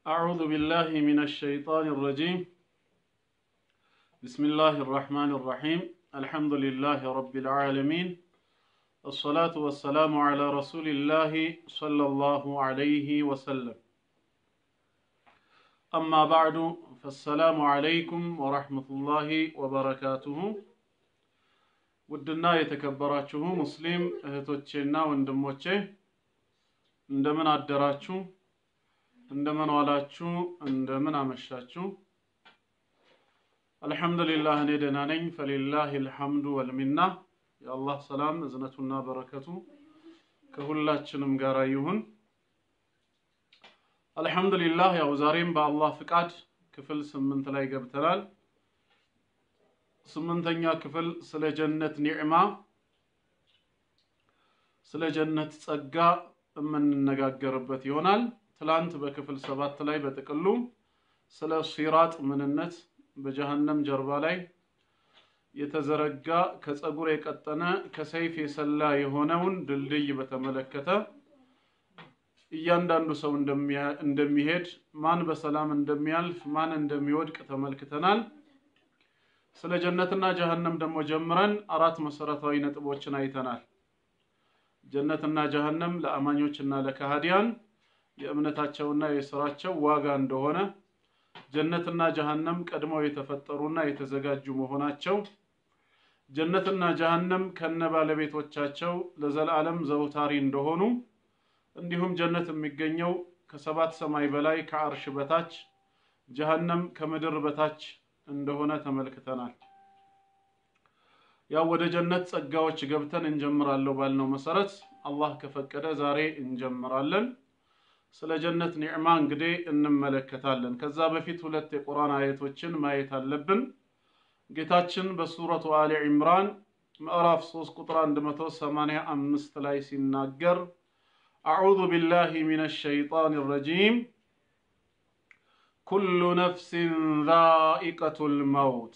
أعوذ بالله من الشيطان الرجيم بسم الله الرحمن الرحيم الحمد لله رب العالمين الصلاة والسلام على رسول الله صلى الله عليه وسلم أما بعد فالسلام عليكم ورحمة الله وبركاته ውድና የተከበራችሁ ሙስሊም እህቶቼና ወንድሞቼ እንደምን አደራችሁ? እንደምን ዋላችሁ? እንደምን አመሻችሁ? አልሐምዱሊላህ እኔ ደህና ነኝ። ፈሊላህ ልሐምዱ ወልሚና የአላህ ሰላም እዝነቱና በረከቱ ከሁላችንም ጋር ይሁን። አልሐምዱሊላህ ያው ዛሬም በአላህ ፍቃድ ክፍል ስምንት ላይ ገብተናል። ስምንተኛ ክፍል ስለ ጀነት ኒዕማ ስለ ጀነት ጸጋ የምንነጋገርበት ይሆናል። ትላንት በክፍል ሰባት ላይ በጥቅሉ ስለ ሲራጥ ምንነት በጀሃነም ጀርባ ላይ የተዘረጋ ከፀጉር የቀጠነ ከሰይፍ የሰላ የሆነውን ድልድይ በተመለከተ እያንዳንዱ ሰው እንደሚሄድ ማን በሰላም እንደሚያልፍ ማን እንደሚወድቅ ተመልክተናል። ስለ ጀነትና ጀሃነም ደግሞ ጀምረን አራት መሰረታዊ ነጥቦችን አይተናል። ጀነትና ጀሃነም ለአማኞችና ለካሃዲያን የእምነታቸውና የስራቸው ዋጋ እንደሆነ፣ ጀነትና ጀሃነም ቀድመው የተፈጠሩና የተዘጋጁ መሆናቸው፣ ጀነትና ጀሃነም ከነ ባለቤቶቻቸው ለዘላለም ዘውታሪ እንደሆኑ፣ እንዲሁም ጀነት የሚገኘው ከሰባት ሰማይ በላይ ከአርሽ በታች ጀሃነም ከምድር በታች እንደሆነ ተመልክተናል። ያው ወደ ጀነት ጸጋዎች ገብተን እንጀምራለሁ ባልነው መሰረት አላህ ከፈቀደ ዛሬ እንጀምራለን። ስለ ጀነት ኒዕማ እንግዲህ እንመለከታለን። ከዛ በፊት ሁለት የቁርአን አየቶችን ማየት አለብን። ጌታችን በሱረቱ አሊ ዒምራን ምዕራፍ 3 ቁጥር 185 ላይ ሲናገር አዑዙ ቢላሂ ሚነ ሸይጣን ረጂም ኩሉ ነፍሲን ዛኢቀቱል መውት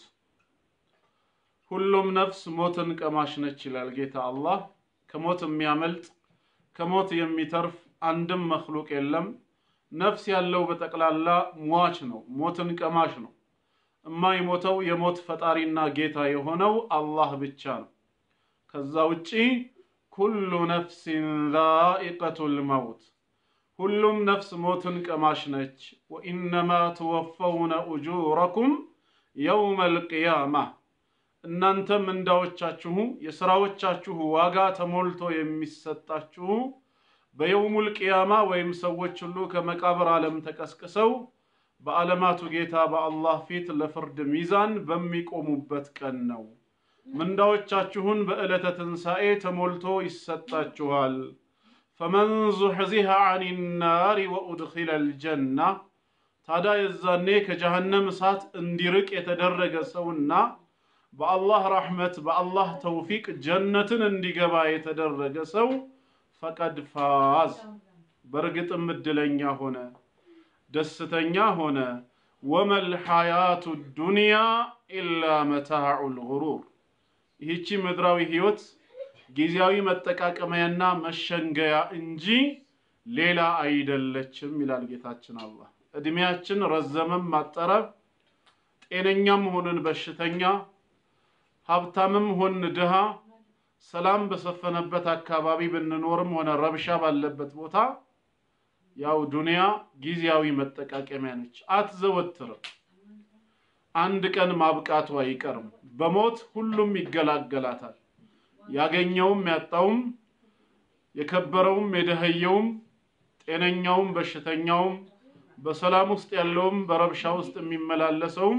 ሁሉም ነፍስ ሞትን ቀማሽ ነች ይላል ጌታ አላህ። ከሞት የሚያመልጥ ከሞት የሚተርፍ አንድም መክሉቅ የለም። ነፍስ ያለው በጠቅላላ ሟች ነው፣ ሞትን ቀማሽ ነው። የማይሞተው የሞት ፈጣሪና ጌታ የሆነው አላህ ብቻ ነው። ከዛ ውጪ ኩሉ ነፍሲን ዛኢቀቱል መውት ሁሉም ነፍስ ሞትን ቀማሽ ነች። ወኢነማ ትወፈውነ ኡጁረኩም የውመል ቂያማ እናንተ ምንዳዎቻችሁ የሥራዎቻችሁ ዋጋ ተሞልቶ የሚሰጣችሁ በየውሙል ቂያማ ወይም ሰዎች ሁሉ ከመቃብር ዓለም ተቀስቅሰው በዓለማቱ ጌታ በአላህ ፊት ለፍርድ ሚዛን በሚቆሙበት ቀን ነው። ምንዳዎቻችሁን በዕለተ ትንሣኤ ተሞልቶ ይሰጣችኋል። ፈመን ዙሕዚሃ አን ናሪ ወኡድኺለ ልጀና ታዲያ የዛኔ ከጀሃነም እሳት እንዲርቅ የተደረገ ሰውና በአላህ ረሕመት በአላህ ተውፊቅ ጀነትን እንዲገባ የተደረገ ሰው ፈቀድ ፋዝ በእርግጥም እድለኛ ሆነ፣ ደስተኛ ሆነ። ወመል ሐያቱ ዱንያ ኢላ መታዑል ጉሩር ይህቺ ምድራዊ ህይወት ጊዜያዊ መጠቃቀሚያና መሸንገያ እንጂ ሌላ አይደለችም ይላል ጌታችን አላህ። እድሜያችን ረዘመም አጠረ፣ ጤነኛም ሆንን በሽተኛ፣ ሀብታምም ሆን ድሃ፣ ሰላም በሰፈነበት አካባቢ ብንኖርም ሆነ ረብሻ ባለበት ቦታ ያው ዱንያ ጊዜያዊ መጠቃቀሚያ ነች፣ አትዘወትርም። አንድ ቀን ማብቃቱ አይቀርም። በሞት ሁሉም ይገላገላታል። ያገኘውም ያጣውም የከበረውም የደኸየውም ጤነኛውም በሽተኛውም በሰላም ውስጥ ያለውም በረብሻ ውስጥ የሚመላለሰውም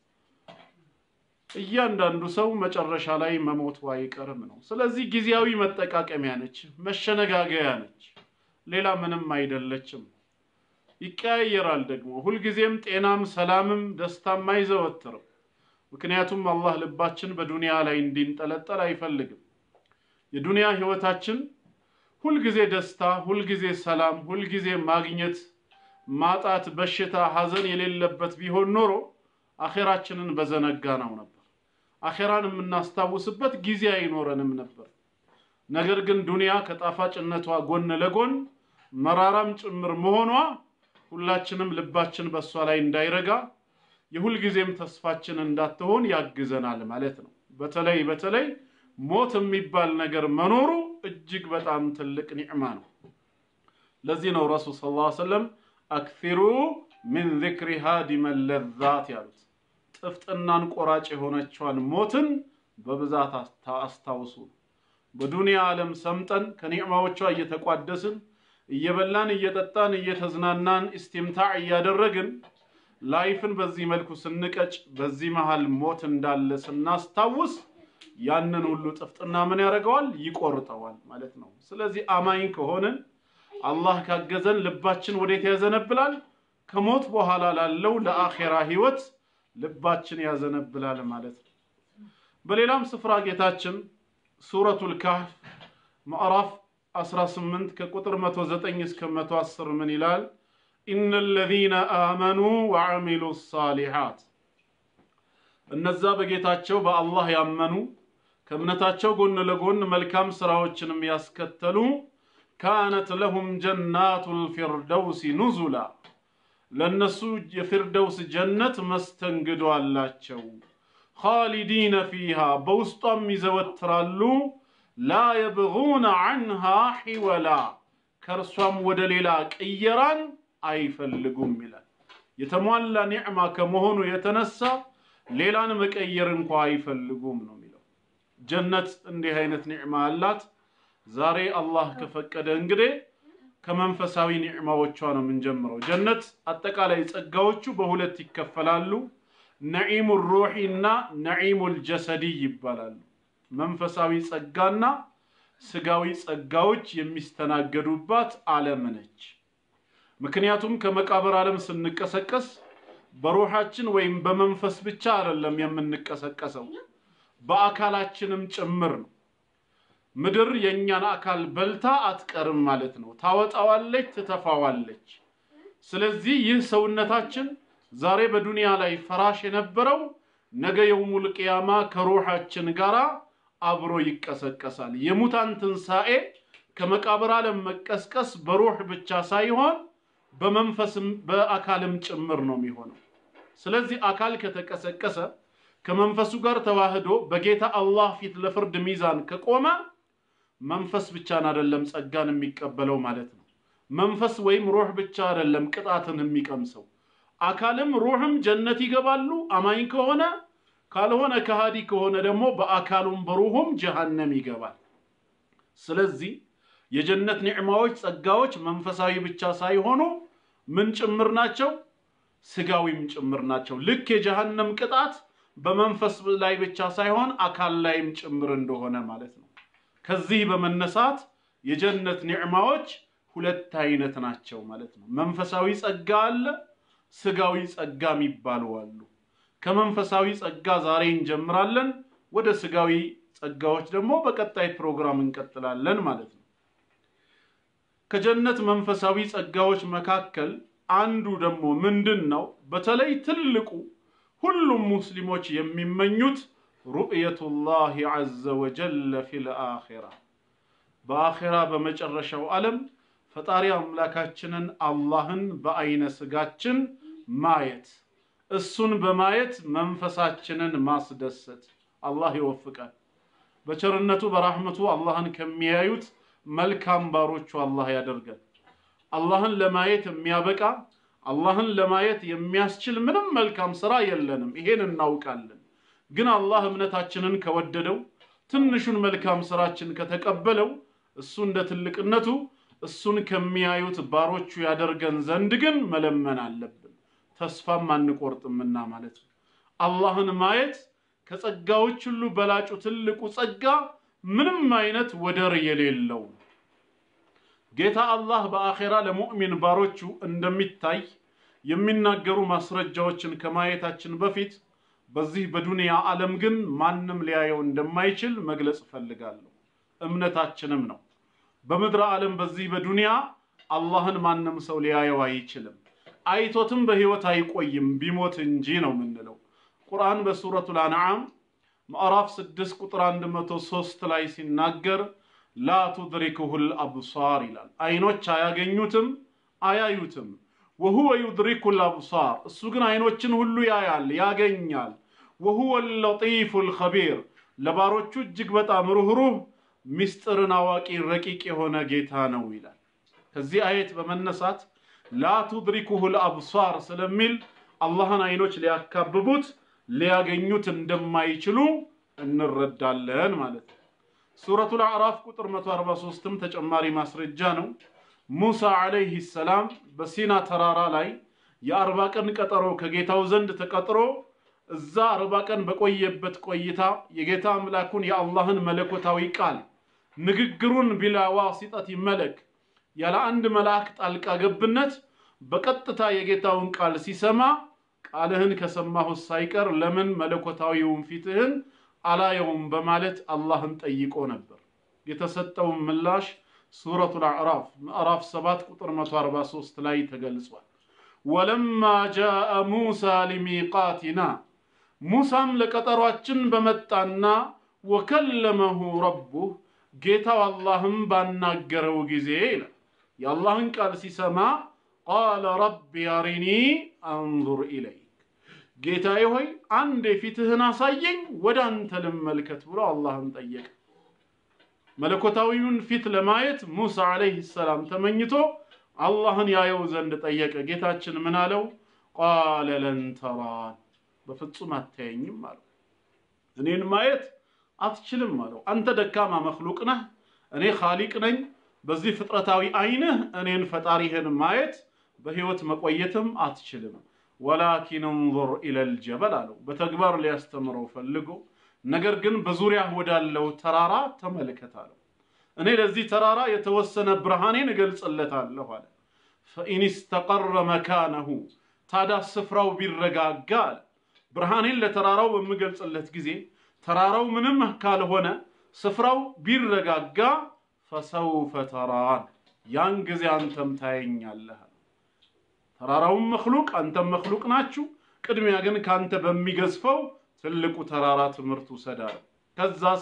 እያንዳንዱ ሰው መጨረሻ ላይ መሞቱ አይቀርም ነው። ስለዚህ ጊዜያዊ መጠቃቀሚያ ነች፣ መሸነጋገያ ነች፣ ሌላ ምንም አይደለችም። ይቀያየራል ደግሞ ሁልጊዜም ጤናም ሰላምም ደስታም አይዘወትርም። ምክንያቱም አላህ ልባችን በዱንያ ላይ እንዲንጠለጠል አይፈልግም። የዱንያ ህይወታችን ሁልጊዜ ደስታ፣ ሁልጊዜ ሰላም፣ ሁልጊዜ ማግኘት፣ ማጣት፣ በሽታ፣ ሐዘን የሌለበት ቢሆን ኖሮ አኼራችንን በዘነጋ ነው ነበር። አኼራን የምናስታውስበት ጊዜ አይኖረንም ነበር። ነገር ግን ዱንያ ከጣፋጭነቷ ጎን ለጎን መራራም ጭምር መሆኗ ሁላችንም ልባችን በእሷ ላይ እንዳይረጋ የሁልጊዜም ተስፋችን እንዳትሆን ያግዘናል ማለት ነው። በተለይ በተለይ ሞት የሚባል ነገር መኖሩ እጅግ በጣም ትልቅ ኒዕማ ነው። ለዚህ ነው ረሱል ሰለላሁ ዐለይሂ ወሰለም አክሲሩ ሚን ዚክሪ ሃዲመ ለዛት ያሉት። ጥፍጥናን ቆራጭ የሆነችዋን ሞትን በብዛት አስታውሱ። በዱንያ ዓለም ሰምጠን ከኒዕማዎቿ እየተቋደስን እየበላን እየጠጣን እየተዝናናን ኢስቲምታዕ እያደረግን ላይፍን በዚህ መልኩ ስንቀጭ በዚህ መሃል ሞት እንዳለ ስናስታውስ ያንን ሁሉ ጥፍጥና ምን ያደርገዋል? ይቆርጠዋል ማለት ነው። ስለዚህ አማኝ ከሆንን አላህ ካገዘን ልባችን ወዴት ያዘነብላል? ከሞት በኋላ ላለው ለአኼራ ህይወት ልባችን ያዘነብላል ማለት ነው። በሌላም ስፍራ ጌታችን ሱረቱል ካህፍ ምዕራፍ 18 ከቁጥር 109 እስከ 110 ምን ይላል? ኢነ ለዚነ አመኑ ወዐሚሉ ሳሊሓት እነዛ በጌታቸው በአላህ ያመኑ ከእምነታቸው ጎን ለጎን መልካም ስራዎችንም ያስከተሉ ካነት ለሁም ጀናቱል ፊርደውሲ ኑዙላ ለእነሱ የፊርደውስ ጀነት መስተንግዶ አላቸው። ኻሊዲነ ፊሃ በውስጧም ይዘወትራሉ። ላ የብጉነ ዐንሃ ሒወላ ከእርሷም ወደ ሌላ ቅየራን አይፈልጉም ይላል። የተሟላ ኒዕማ ከመሆኑ የተነሳ ሌላን መቀየር እንኳ አይፈልጉም ነው የሚለው። ጀነት እንዲህ አይነት ኒዕማ አላት። ዛሬ አላህ ከፈቀደ እንግዲህ ከመንፈሳዊ ኒዕማዎቿ ነው የምንጀምረው። ጀነት አጠቃላይ ጸጋዎቹ በሁለት ይከፈላሉ። ነዒሙ ሩሒ እና ነዒሙል ጀሰዲ ይባላሉ። መንፈሳዊ ጸጋና ስጋዊ ጸጋዎች የሚስተናገዱባት ዓለም ነች። ምክንያቱም ከመቃብር ዓለም ስንቀሰቀስ በሩሓችን ወይም በመንፈስ ብቻ አይደለም የምንቀሰቀሰው፣ በአካላችንም ጭምር ነው። ምድር የእኛን አካል በልታ አትቀርም ማለት ነው። ታወጣዋለች፣ ትተፋዋለች። ስለዚህ ይህ ሰውነታችን ዛሬ በዱንያ ላይ ፈራሽ የነበረው ነገ የውሙል ቅያማ ከሩሓችን ጋር አብሮ ይቀሰቀሳል። የሙታን ትንሣኤ ከመቃብር ዓለም መቀስቀስ በሩህ ብቻ ሳይሆን በመንፈስም በአካልም ጭምር ነው የሚሆነው። ስለዚህ አካል ከተቀሰቀሰ ከመንፈሱ ጋር ተዋህዶ በጌታ አላህ ፊት ለፍርድ ሚዛን ከቆመ መንፈስ ብቻን አይደለም ጸጋን የሚቀበለው ማለት ነው። መንፈስ ወይም ሩህ ብቻ አይደለም ቅጣትን የሚቀምሰው፣ አካልም ሩህም ጀነት ይገባሉ አማኝ ከሆነ። ካልሆነ ከሃዲ ከሆነ ደግሞ በአካሉም በሩሁም ጀሃነም ይገባል። ስለዚህ የጀነት ኒዕማዎች፣ ጸጋዎች መንፈሳዊ ብቻ ሳይሆኑ ምን ጭምር ናቸው? ስጋዊም ጭምር ናቸው። ልክ የጀሃነም ቅጣት በመንፈስ ላይ ብቻ ሳይሆን አካል ላይም ጭምር እንደሆነ ማለት ነው። ከዚህ በመነሳት የጀነት ኒዕማዎች ሁለት አይነት ናቸው ማለት ነው። መንፈሳዊ ጸጋ አለ፣ ስጋዊ ጸጋ የሚባሉ አሉ። ከመንፈሳዊ ጸጋ ዛሬ እንጀምራለን። ወደ ስጋዊ ጸጋዎች ደግሞ በቀጣይ ፕሮግራም እንቀጥላለን ማለት ነው። ከጀነት መንፈሳዊ ጸጋዎች መካከል አንዱ ደግሞ ምንድን ነው? በተለይ ትልቁ ሁሉም ሙስሊሞች የሚመኙት ሩእየቱላሂ ዐዘ ወጀለ ፊል አኺራ በአኺራ በመጨረሻው ዓለም ፈጣሪ አምላካችንን አላህን በአይነ ስጋችን ማየት እሱን በማየት መንፈሳችንን ማስደሰት አላህ ይወፍቃል። በቸርነቱ በራህመቱ አላህን ከሚያዩት መልካም ባሮቹ አላህ ያደርጋል። አላህን ለማየት የሚያበቃ አላህን ለማየት የሚያስችል ምንም መልካም ስራ የለንም። ይሄን እናውቃለን። ግን አላህ እምነታችንን ከወደደው ትንሹን መልካም ስራችን ከተቀበለው እሱ እንደ ትልቅነቱ እሱን ከሚያዩት ባሮቹ ያደርገን ዘንድ ግን መለመን አለብን። ተስፋም አንቆርጥምና ማለት ነው። አላህን ማየት ከጸጋዎች ሁሉ በላጩ ትልቁ ጸጋ ምንም አይነት ወደር የሌለው ጌታ አላህ በአኼራ ለሙእሚን ባሮቹ እንደሚታይ የሚናገሩ ማስረጃዎችን ከማየታችን በፊት በዚህ በዱንያ ዓለም ግን ማንም ሊያየው እንደማይችል መግለጽ እፈልጋለሁ። እምነታችንም ነው። በምድረ ዓለም በዚህ በዱንያ አላህን ማንም ሰው ሊያየው አይችልም። አይቶትም በህይወት አይቆይም ቢሞት እንጂ ነው የምንለው። ቁርአን በሱረቱል አንዓም ምዕራፍ 6 ቁጥር 103 ላይ ሲናገር ላ ቱድሪክሁል አብሳር ይላል። አይኖች አያገኙትም፣ አያዩትም። ወሁወ ዩድሪኩ ልአብሳር እሱ ግን አይኖችን ሁሉ ያያል ያገኛል። ወሁወ ለጢፉ ልኸቢር ለባሮቹ እጅግ በጣም ሩህሩህ ሚስጥርን አዋቂ ረቂቅ የሆነ ጌታ ነው ይላል። ከዚህ አየት በመነሳት ላ ቱድሪኩሁ ልአብሳር ስለሚል አላህን አይኖች ሊያካብቡት ሊያገኙት እንደማይችሉ እንረዳለን ማለት ነው። ሱረቱል አዕራፍ ቁጥር 143ም ተጨማሪ ማስረጃ ነው። ሙሳ ዓለይህ ሰላም በሲና ተራራ ላይ የአርባ ቀን ቀጠሮ ከጌታው ዘንድ ተቀጥሮ እዛ አርባ ቀን በቆየበት ቆይታ የጌታ አምላኩን የአላህን መለኮታዊ ቃል ንግግሩን ቢላ ዋሲጠት መለክ ያለ አንድ መልአክ ጣልቃ ገብነት በቀጥታ የጌታውን ቃል ሲሰማ ቃልህን ከሰማሁት ሳይቀር ለምን መለኮታዊውን ፊትህን አላየውም በማለት አላህን ጠይቆ ነበር። የተሰጠውን ምላሽ ሱረቱል አዕራፍ ምዕራፍ 7 ቁጥር 143 ላይ ተገልጿል። ወለማ ጃአ ሙሳ ሊሚቃቲና ሙሳም ለቀጠሯችን በመጣና ወከለመሁ ረቡህ ጌታው አላህም ባናገረው ጊዜ ይላል የአላህን ቃል ሲሰማ ቃለ ረቢ አሪኒ አንዙር ኢለይክ ጌታዬ ሆይ አንድ የፊትህን አሳየኝ ወደ አንተ ልመልከት ብሎ አላህን ጠየቀ። መለኮታዊውን ፊት ለማየት ሙሳ ዓለይህ ሰላም ተመኝቶ አላህን ያየው ዘንድ ጠየቀ። ጌታችን ምን አለው? ቃለ ለን ተራን በፍጹም አታየኝም አለው። እኔን ማየት አትችልም አለው። አንተ ደካማ መክሉቅ ነህ፣ እኔ ኻሊቅ ነኝ። በዚህ ፍጥረታዊ አይንህ እኔን ፈጣሪህን ማየት በህይወት መቆየትም አትችልም። ወላኪን እንዙር ኢለል ጀበል አለው። በተግባር ሊያስተምረው ፈልጎ ነገር ግን በዙሪያ ወዳለው ተራራ ተመልከት አለው። እኔ ለዚህ ተራራ የተወሰነ ብርሃኔን እገልጽለታለሁ አለ። ፈኢን ስተቀረ መካነሁ ታዲያ ስፍራው ቢረጋጋ አለ ብርሃኔን ለተራራው በምገልጽለት ጊዜ ተራራው ምንም ካልሆነ ስፍራው ቢረጋጋ ፈሰውፈ ተራን ያን ጊዜ አንተም ታየኛለህ። ተራራውም መክሉቅ አንተም መክሉቅ ናችሁ። ቅድሚያ ግን ካንተ በሚገዝፈው ትልቁ ተራራ ትምህርት ውሰድ አለ። ከዛስ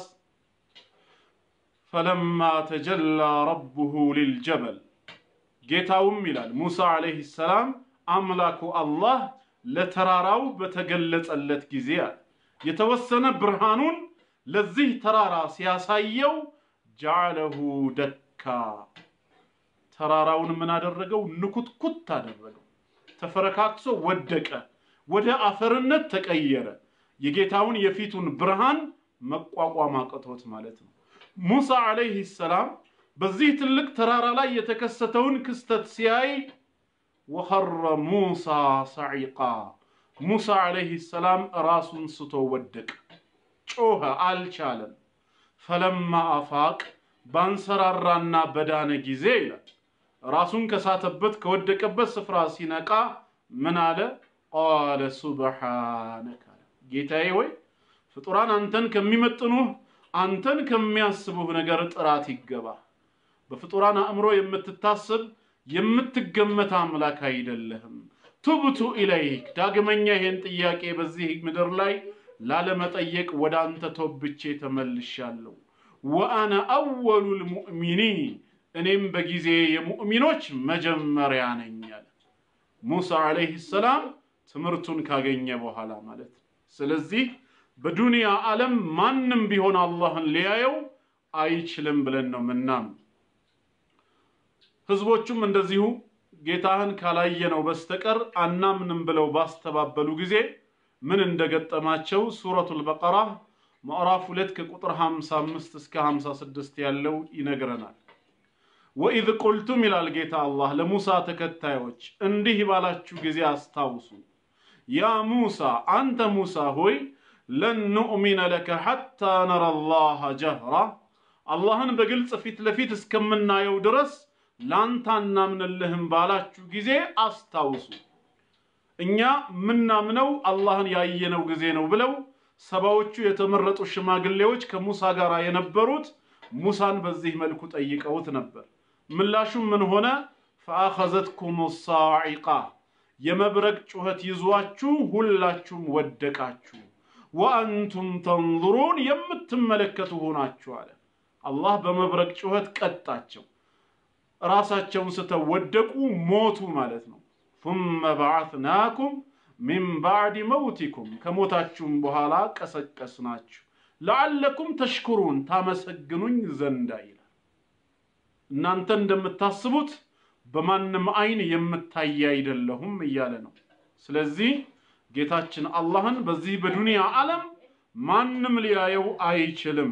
ፈለማ ተጀላ ረቡሁ ሊልጀበል ጌታውም ይላል ሙሳ ዓለይሂ ሰላም አምላኩ አላህ ለተራራው በተገለጸለት ጊዜ አለ የተወሰነ ብርሃኑን ለዚህ ተራራ ሲያሳየው ጀዓለሁ ደካ ተራራውን ምን አደረገው? ንኩትኩት አደረገው። ተፈረካክሶ ወደቀ፣ ወደ አፈርነት ተቀየረ። የጌታውን የፊቱን ብርሃን መቋቋም አቅቶት ማለት ነው። ሙሳ ዓለይህ ሰላም በዚህ ትልቅ ተራራ ላይ የተከሰተውን ክስተት ሲያይ ወኸረ ሙሳ ሰዒቃ ሙሳ ዓለይህ ሰላም ራሱን ስቶ ወደቀ፣ ጮኸ፣ አልቻለም። ፈለማ አፋቅ ባንሰራራና በዳነ ጊዜ ይላል ራሱን ከሳተበት ከወደቀበት ስፍራ ሲነቃ ምን አለ? ቃለ ሱብሓነከ አለ ጌታዬ ሆይ ፍጡራን አንተን ከሚመጥኑህ አንተን ከሚያስቡህ ነገር ጥራት ይገባ። በፍጡራን አእምሮ የምትታስብ የምትገመት አምላክ አይደለህም። ቱብቱ ኢለይክ ዳግመኛ ይሄን ጥያቄ በዚህ ምድር ላይ ላለመጠየቅ ወደ አንተ ቶብቼ ተመልሻለሁ። ወአነ አወሉል ሙእሚኒን እኔም በጊዜ የሙእሚኖች መጀመሪያ ነኝ አለ ሙሳ ዓለይህ ሰላም ትምህርቱን ካገኘ በኋላ ማለት ነው። ስለዚህ በዱንያ ዓለም ማንም ቢሆን አላህን ሊያየው አይችልም ብለን ነው ምናምን። ህዝቦቹም እንደዚሁ ጌታህን ካላየነው በስተቀር አናምንም ብለው ባስተባበሉ ጊዜ ምን እንደገጠማቸው ሱረቱል በቀራ ምዕራፍ ሁለት ከቁጥር 55 እስከ 56 ያለው ይነግረናል። ወኢዝ ቁልቱም ይላል ጌታ አላህ ለሙሳ ተከታዮች እንዲህ ባላችሁ ጊዜ አስታውሱ። ያ ሙሳ አንተ ሙሳ ሆይ ለን ኑእሚነ ለከ ሐታ ነረ አላህ ጀህራ አላህን በግልጽ ፊት ለፊት እስከምናየው ድረስ ላንተ አናምንልህም ባላችሁ ጊዜ አስታውሱ። እኛ ምናምነው አላህን ያየነው ጊዜ ነው ብለው ሰባዎቹ የተመረጡ ሽማግሌዎች ከሙሳ ጋር የነበሩት ሙሳን በዚህ መልኩ ጠይቀውት ነበር። ምላሹም ምን ሆነ? ፈአኸዘትኩም ሳዒቃ የመብረቅ ጩኸት ይዟችሁ ሁላችሁም ወደቃችሁ፣ ወአንቱም ተንظሩን የምትመለከቱ ሆናችሁ አለ። አላህ በመብረቅ ጩኸት ቀጣቸው። ራሳቸውን ስተው ወደቁ፣ ሞቱ ማለት ነው። ثم بعثناكم من بعد موتكم ከሞታችሁም በኋላ ቀሰቀስናችሁ ለዓለኩም ተሽኩሩን ታመሰግኑኝ ዘንዳ ይላል። እናንተ እንደምታስቡት በማንም አይን የምታይ አይደለሁም እያለ ነው። ስለዚህ ጌታችን አላህን በዚህ በዱንያ ዓለም ማንም ሊያየው አይችልም።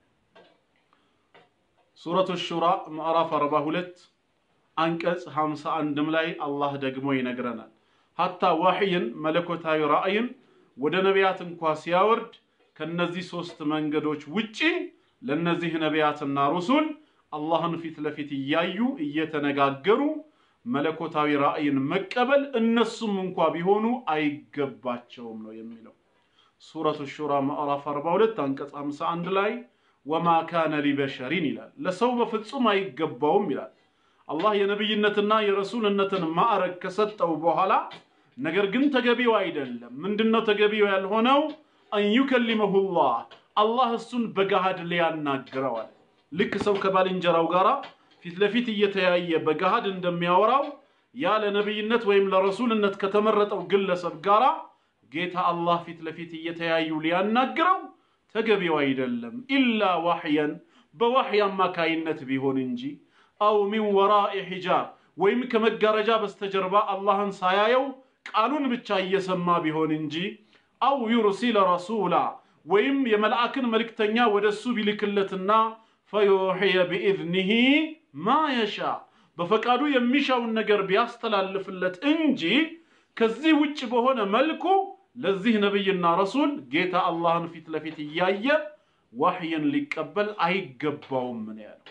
ሱረቱ ሹራ ምዕራፍ 42 አንቀጽ 51ም ላይ አላህ ደግሞ ይነግረናል። ሀታ ዋሕይን መለኮታዊ ራእይን ወደ ነቢያት እንኳ ሲያወርድ ከነዚህ ሶስት መንገዶች ውጪ ለነዚህ ነቢያትና ሩሱል አላህን ፊት ለፊት እያዩ እየተነጋገሩ መለኮታዊ ራእይን መቀበል እነሱም እንኳ ቢሆኑ አይገባቸውም ነው የሚለው። ሱረቱ ሹራ ምዕራፍ 42 አንቀጽ 51 ላይ ወማ ካነ ሊበሸሪን ይላል። ለሰው በፍጹም አይገባውም ይላል። አላህ የነብይነትና የረሱልነትን ማዕረግ ከሰጠው በኋላ ነገር ግን ተገቢው አይደለም። ምንድነው ተገቢው ያልሆነው? አንዩከሊመሁላህ አላህ እሱን በገሃድ ሊያናግረዋል። ልክ ሰው ከባልንጀራው ጋር ፊት ለፊት እየተያየ በገሃድ እንደሚያወራው ያ ለነብይነት ወይም ለረሱልነት ከተመረጠው ግለሰብ ጋራ ጌታ አላህ ፊት ለፊት እየተያዩ ሊያናግረው ተገቢው አይደለም። ኢላ ዋሕየን በዋሕይ አማካይነት ቢሆን እንጂ አው ሚን ወራኢ ሒጃብ ወይም ከመጋረጃ በስተጀርባ አላህን ሳያየው ቃሉን ብቻ እየሰማ ቢሆን እንጂ አው ዩርሲለ ረሱላ ወይም የመልአክን መልእክተኛ ወደ እሱ ቢልክለትና ፈዩሕየ ቢኢዝኒሂ ማ የሻ በፈቃዱ የሚሻውን ነገር ቢያስተላልፍለት እንጂ ከዚህ ውጭ በሆነ መልኩ ለዚህ ነቢይና ረሱል ጌታ አላህን ፊት ለፊት እያየ ዋሕይን ሊቀበል አይገባውም ነው ያለው።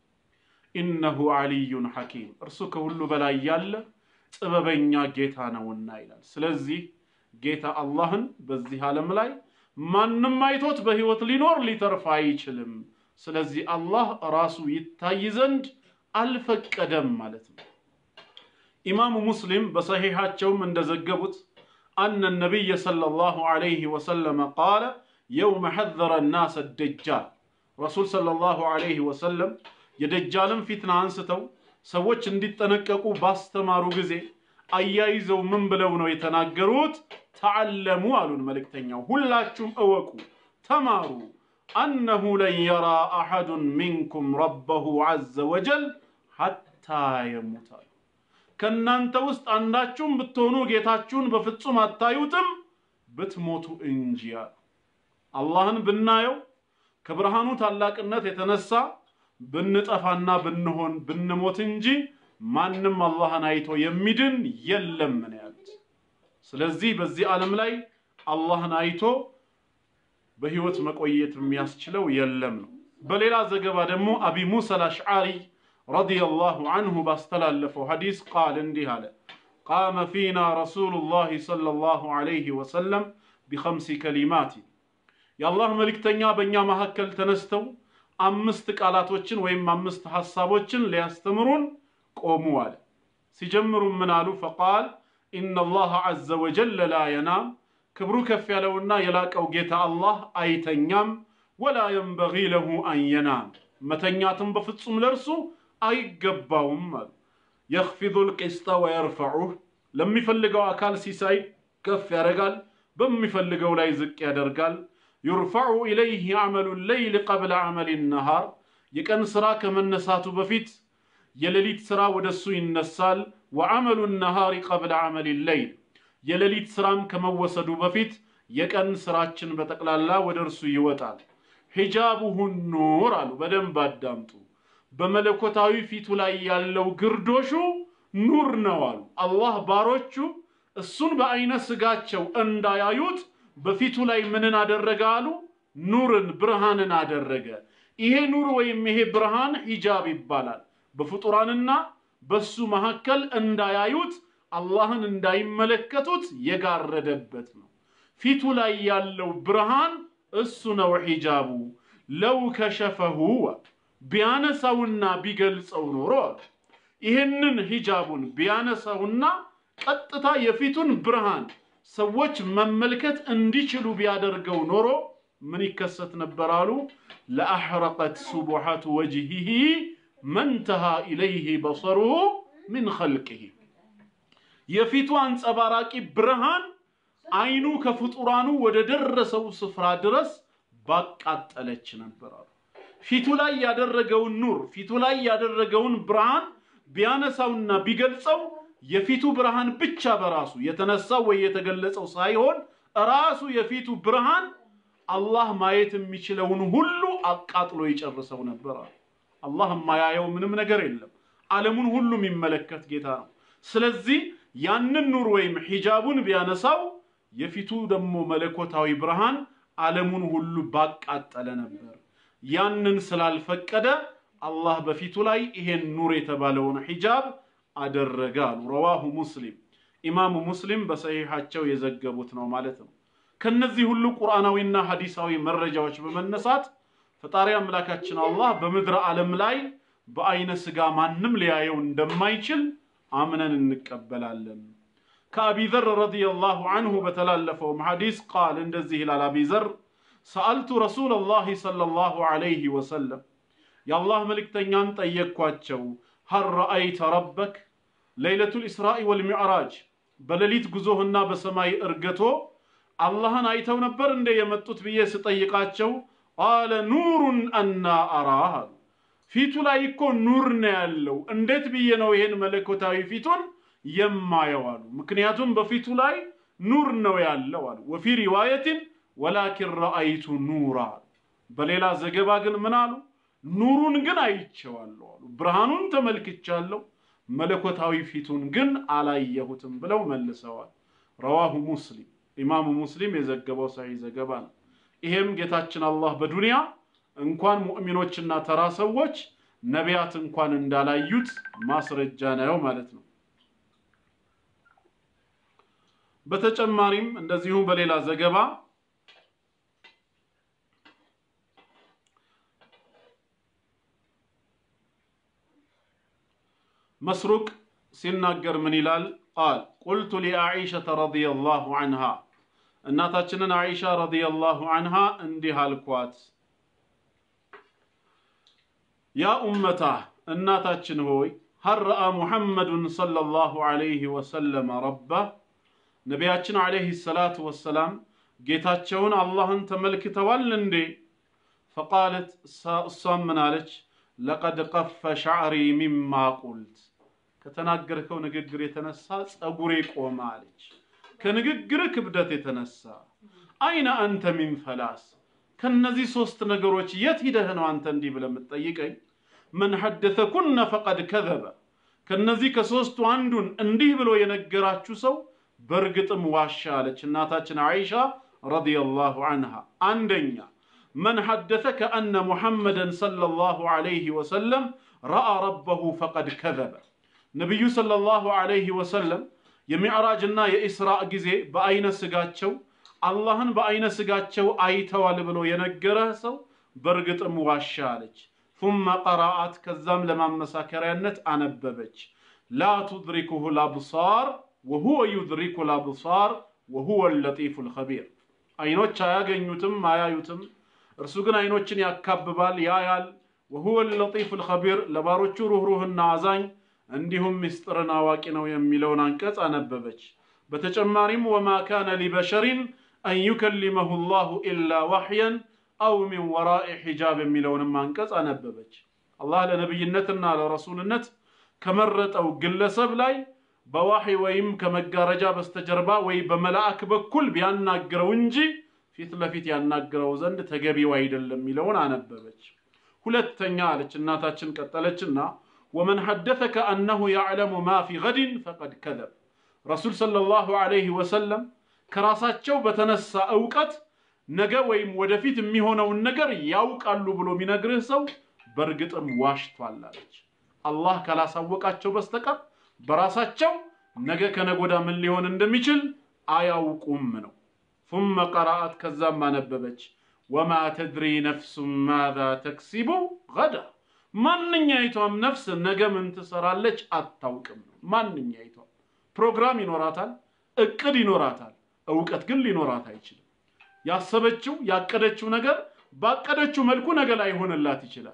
ኢነሁ ዓሊዩን ሐኪም እርሱ ከሁሉ በላይ ያለ ጥበበኛ ጌታ ነውና ይላል። ስለዚህ ጌታ አላህን በዚህ ዓለም ላይ ማንም አይቶት በሕይወት ሊኖር ሊተርፍ አይችልም። ስለዚህ አላህ ራሱ ይታይ ዘንድ አልፈቀደም ማለት ነው። ኢማሙ ሙስሊም በሰሒሓቸውም እንደዘገቡት አነ ነቢይ ሰለላሁ ዐለይሂ ወሰለም ቃለ የውመ ሐዘረ ናስ ደጃል ረሱል ሰለላሁ ዐለይሂ ወሰለም የደጃልን ፊትና አንስተው ሰዎች እንዲጠነቀቁ ባስተማሩ ጊዜ አያይዘው ምን ብለው ነው የተናገሩት? ተዓለሙ አሉን መልእክተኛው፣ ሁላችሁም እወቁ፣ ተማሩ አነሁ ለን የራ አሐዱን ሚንኩም ረበሁ ዐዘ ወጀል ሐታ የሙት አሉ። ከእናንተ ውስጥ አንዳችሁም ብትሆኑ ጌታችሁን በፍጹም አታዩትም ብትሞቱ እንጂ አሉ። አላህን ብናየው ከብርሃኑ ታላቅነት የተነሳ ብንጠፋና ብንሆን ብንሞት እንጂ ማንም አላህን አይቶ የሚድን የለም ነው ያሉት። ስለዚህ በዚህ ዓለም ላይ አላህን አይቶ በህይወት መቆየት የሚያስችለው የለም ነው። በሌላ ዘገባ ደግሞ አቢ ሙሳ አልአሽዓሪ ረዲየላሁ አንሁ ባስተላለፈው ሐዲስ ቃል እንዲህ አለ። ቃመ ፊና ረሱሉላህ ሰለላሁ ዐለይሂ ወሰለም ቢኸምሲ ከሊማት የአላህ መልእክተኛ በእኛ መካከል ተነስተው አምስት ቃላቶችን ወይም አምስት ሐሳቦችን ሊያስተምሩን ቆሙ አለ። ሲጀምሩ ምን አሉ? ፈቃል ኢነላህ ዐዘ ወጀል ላ የናም ክብሩ ከፍ ያለውና የላቀው ጌታ አላህ አይተኛም። ወላ የንበጊ ለሁ አን የናም መተኛትም በፍጹም ለእርሱ አይገባውም አሉ። የኽፊዙ ልቂስጠ ወየርፈዑህ ለሚፈልገው አካል ሲሳይ ከፍ ያደርጋል፣ በሚፈልገው ላይ ዝቅ ያደርጋል። ዩርፈዑ ኢለይህ አመሉ ሌይል ቀብለ አመል ነሃር የቀን ሥራ ከመነሳቱ በፊት የሌሊት ሥራ ወደ እሱ ይነሳል። ወዐመሉ ነሃሪ ቀብለ አመል ሌይል የሌሊት ሥራም ከመወሰዱ በፊት የቀን ሥራችን በጠቅላላ ወደ እርሱ ይወጣል። ሒጃቡሁ ኑር አሉ። በደንብ አዳምጡ። በመለኮታዊ ፊቱ ላይ ያለው ግርዶሹ ኑር ነው አሉ። አላህ ባሮቹ እሱን በዐይነ ሥጋቸው እንዳያዩት በፊቱ ላይ ምንን አደረገ አሉ? ኑርን ብርሃንን አደረገ። ይሄ ኑር ወይም ይሄ ብርሃን ሂጃብ ይባላል። በፍጡራንና በሱ መካከል እንዳያዩት አላህን እንዳይመለከቱት የጋረደበት ነው። ፊቱ ላይ ያለው ብርሃን እሱ ነው ሂጃቡ። ለው ከሸፈሁ ቢያነሳውና ቢገልጸው ኖሮ አሉ ይህንን ሂጃቡን ቢያነሳውና ቀጥታ የፊቱን ብርሃን ሰዎች መመልከት እንዲችሉ ቢያደርገው ኖሮ ምን ይከሰት ነበር አሉ? ለአሕረቀት ሱቡሐቱ ወጅሂሂ መንተሃ ኢለይህ በሰሩሁ ሚን ኸልቅህ የፊቱ አንጸባራቂ ብርሃን አይኑ ከፍጡራኑ ወደ ደረሰው ስፍራ ድረስ ባቃጠለች ነበር አሉ። ፊቱ ላይ ያደረገውን ኑር ፊቱ ላይ ያደረገውን ብርሃን ቢያነሳውና ቢገልጸው የፊቱ ብርሃን ብቻ በራሱ የተነሳው ወይ የተገለጸው ሳይሆን ራሱ የፊቱ ብርሃን አላህ ማየት የሚችለውን ሁሉ አቃጥሎ ይጨርሰው ነበር አሉ። አላህ የማያየው ምንም ነገር የለም። ዓለሙን ሁሉ የሚመለከት ጌታ ነው። ስለዚህ ያንን ኑር ወይም ሂጃቡን ቢያነሳው የፊቱ ደግሞ መለኮታዊ ብርሃን ዓለሙን ሁሉ ባቃጠለ ነበር። ያንን ስላልፈቀደ አላህ በፊቱ ላይ ይሄን ኑር የተባለውን ሂጃብ አደረገ አሉ። ረዋሁ ሙስሊም ኢማሙ ሙስሊም በሰሒሓቸው የዘገቡት ነው ማለት ነው። ከነዚህ ሁሉ ቁርአናዊና ሐዲሳዊ መረጃዎች በመነሳት ፈጣሪ አምላካችን አላህ በምድረ ዓለም ላይ በአይነ ስጋ ማንም ሊያየው እንደማይችል አምነን እንቀበላለን። ከአቢ ዘር ረዲየላሁ አንሁ በተላለፈውም ሐዲስ ቃል እንደዚህ ይላል አቢ ዘር ሰአልቱ ረሱለላሂ ሰለላሁ ዐለይሂ ወሰለም የአላህ መልእክተኛን ጠየቅኳቸው ሀል ረአይተ ረበክ ለይለቱል ኢስራኢ ወልሚዕራጅ በሌሊት ጉዞህና በሰማይ እርገቶ አላህን አይተው ነበር እንደ የመጡት ብዬ ስጠይቃቸው ቃለ ኑሩን አና አራህ አሉ። ፊቱ ላይ እኮ ኑር ነው ያለው። እንዴት ብዬ ነው ይሄን መለኮታዊ ፊቱን የማየው አሉ። ምክንያቱም በፊቱ ላይ ኑር ነው ያለው አሉ። ወፊ ሪዋየትን ወላኪን ረአይቱ ኑራ አሉ። በሌላ ዘገባ ግን ምን አሉ? ኑሩን ግን አይቼዋለሁ አሉ። ብርሃኑን ተመልክቻለሁ፣ መለኮታዊ ፊቱን ግን አላየሁትም ብለው መልሰዋል። ረዋሁ ሙስሊም ኢማሙ ሙስሊም የዘገበው ሰሒህ ዘገባ ነው። ይሄም ጌታችን አላህ በዱንያ እንኳን ሙእሚኖችና ተራ ሰዎች ነቢያት እንኳን እንዳላዩት ማስረጃ ነው ማለት ነው። በተጨማሪም እንደዚሁ በሌላ ዘገባ መስሩቅ ሲናገር ምን ይላል? ቃል ቁልቱ ሊአኢሸተ ረዲየላሁ አንሃ እናታችንን አኢሻ ረዲየላሁ አንሃ እንዲህ አልኳት፣ ያ ኡመታ እናታችን ሆይ ሀል ረአ ሙሐመዱን ሰለላሁ ዐለይሂ ወሰለም ረባ ነቢያችን ዐለይሂ ሰላቱ ወሰላም ጌታቸውን አላህን ተመልክተዋል እንዴ? ፈቃለት እሷም ምን አለች? ለቀድ ቀፈ ሻዕሪ ሚማ ቁልት ከተናገርከው ንግግር የተነሳ ጸጉሬ ቆመ አለች። ከንግግር ክብደት የተነሳ አይነ አንተ ሚን ፈላስ ከነዚህ ሶስት ነገሮች የት ሂደህ ነው አንተ እንዲህ ብለህ የምትጠይቀኝ? መን ሐደተኩነ ፈቀድ ከዘበ ከነዚህ ከሶስቱ አንዱን እንዲህ ብሎ የነገራችሁ ሰው በእርግጥም ዋሻ አለች እናታችን አይሻ ረዲየላሁ አንሃ። አንደኛ መን ሐደተከ አነ ሙሐመደን ሰለላሁ ዐለይሂ ወሰለም ረአ ረበሁ ፈቀድ ከዘበ ነቢዩ ሰለላሁ ዐለይሂ ወሰለም የሚዕራጅና የኢስራእ ጊዜ በአይነ ስጋቸው አላህን በአይነ ስጋቸው አይተዋል ብሎ የነገረህ ሰው በእርግጥም ዋሻ አለች። ثم ቀራአት ከዛም ለማመሳከሪያነት አነበበች ላ ቱድሪኩሁ ልአብሳር ወሁወ ዩድሪኩ ልአብሳር ወሁወ ለጢፉ ልኸቢር አይኖች አያገኙትም አያዩትም፣ እርሱ ግን አይኖችን ያካብባል ያያል። ወሁወ ለጢፉ ልኸቢር ለባሮቹ ሩህሩህና አዛኝ እንዲሁም ምስጢርን አዋቂ ነው የሚለውን አንቀጽ አነበበች። በተጨማሪም ወማ ካነ ሊበሸሪን አን ዩከሊመሁ ላሁ ኢላ ዋሕየን አው ሚን ወራኢ ሒጃብ የሚለውንም አንቀጽ አነበበች። አላህ ለነቢይነትና ለረሱልነት ከመረጠው ግለሰብ ላይ በዋሕይ ወይም ከመጋረጃ በስተጀርባ ወይ በመላእክ በኩል ቢያናግረው እንጂ ፊት ለፊት ያናግረው ዘንድ ተገቢው አይደለም የሚለውን አነበበች። ሁለተኛ አለች እናታችን ቀጠለችና ወመን ሐደተከ አነሁ ያዕለሙ ማ ፊ ገድን ፈቀድ ከዘብ ረሱል ሰለላሁ ዐለይሂ ወሰለም ከራሳቸው በተነሳ እውቀት ነገ ወይም ወደፊት የሚሆነውን ነገር ያውቃሉ ብሎ የሚነግርህ ሰው በእርግጥም ዋሽቷል አለች። አላህ ካላሳወቃቸው በስተቀር በራሳቸው ነገ ከነጎዳ ምን ሊሆን እንደሚችል አያውቁም ነው። ثم ቀራአት ከዛም አነበበች ወማ ተድሪ ነፍሱን ማዛ ተክሲቡ ገዳ ማንኛይቷም ነፍስ ነገ ምን ትሰራለች አታውቅም ነው። ማንኛይቷም ፕሮግራም ይኖራታል፣ እቅድ ይኖራታል፣ እውቀት ግን ሊኖራት አይችልም። ያሰበችው ያቀደችው ነገር ባቀደችው መልኩ ነገ ላይሆንላት ይችላል።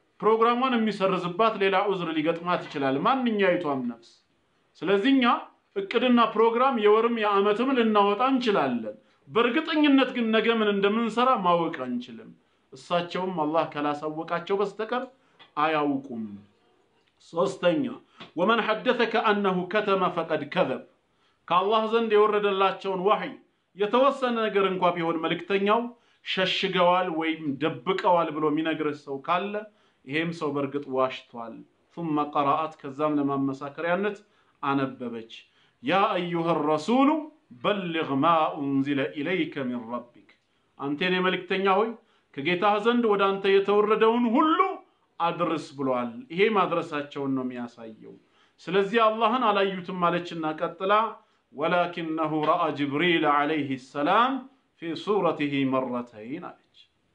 ፕሮግራሟን የሚሰርዝባት ሌላ ዑዝር ሊገጥማት ይችላል ማንኛይቷም ነፍስ። ስለዚህ እኛ እቅድና ፕሮግራም የወርም የዓመትም ልናወጣ እንችላለን። በእርግጠኝነት ግን ነገ ምን እንደምንሰራ ማወቅ አንችልም። እሳቸውም አላህ ካላሳወቃቸው በስተቀር አያውቁም። ሶስተኛ ወመን ሐደተ ከአነሁ ከተመ ፈቀድ ከዘብ ከአላህ ዘንድ የወረደላቸውን ዋህይ የተወሰነ ነገር እንኳ ቢሆን መልእክተኛው ሸሽገዋል ወይም ደብቀዋል ብሎ የሚነግርህ ሰው ካለ ይሄም ሰው በእርግጥ ዋሽቷል። ثم ቀረአት ከዛም ለማመሳከሪያነት አነበበች ያ አዩሃ ረሱሉ በልግ ማ ኡንዚለ ኢለይከ ሚን ረቢክ አንቴን የመልእክተኛ ሆይ ከጌታህ ዘንድ ወደ አንተ የተወረደውን ሁሉ አድርስ ብሏል። ይሄ ማድረሳቸውን ነው የሚያሳየው። ስለዚህ አላህን አላዩትም አለችና ቀጥላ ወላኪነሁ ረአ ጅብሪል ዓለይህ ሰላም ፊ ሱረቲሂ መረተይን አለች።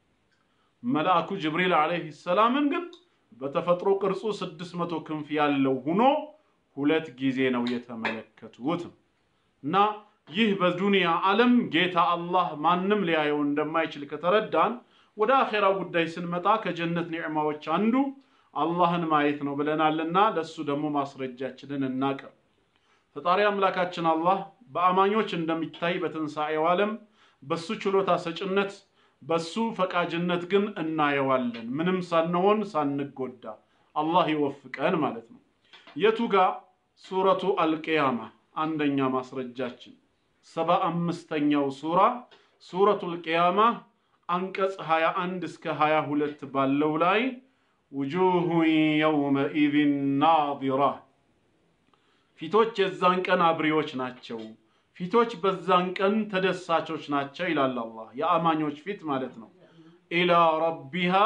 መልአኩ ጅብሪል ዓለይህ ሰላምን ግን በተፈጥሮ ቅርጹ ስድስት መቶ ክንፍ ያለው ሁኖ ሁለት ጊዜ ነው የተመለከቱት እና ይህ በዱንያ ዓለም ጌታ አላህ ማንም ሊያየው እንደማይችል ከተረዳን ወደ አኼራው ጉዳይ ስንመጣ ከጀነት ኒዕማዎች አንዱ አላህን ማየት ነው ብለናልና ለሱ ደግሞ ማስረጃችንን እናቅርብ። ፈጣሪ አምላካችን አላህ በአማኞች እንደሚታይ በትንሣኤው ዓለም በሱ ችሎታ ሰጭነት በሱ ፈቃጅነት ግን እናየዋለን፣ ምንም ሳንሆን ሳንጎዳ። አላህ ይወፍቀን ማለት ነው። የቱ ጋ ሱረቱ አልቅያማ አንደኛ ማስረጃችን ሰባ አምስተኛው ሱራ ሱረቱ አልቅያማ አንቀጽ 21 እስከ 22 ባለው ላይ ውጁሁ የውመኢዝን ናዚራ ፊቶች የዛን ቀን አብሪዎች ናቸው፣ ፊቶች በዛን ቀን ተደሳቾች ናቸው ይላል አላህ። የአማኞች ፊት ማለት ነው። ኢላ ረቢሃ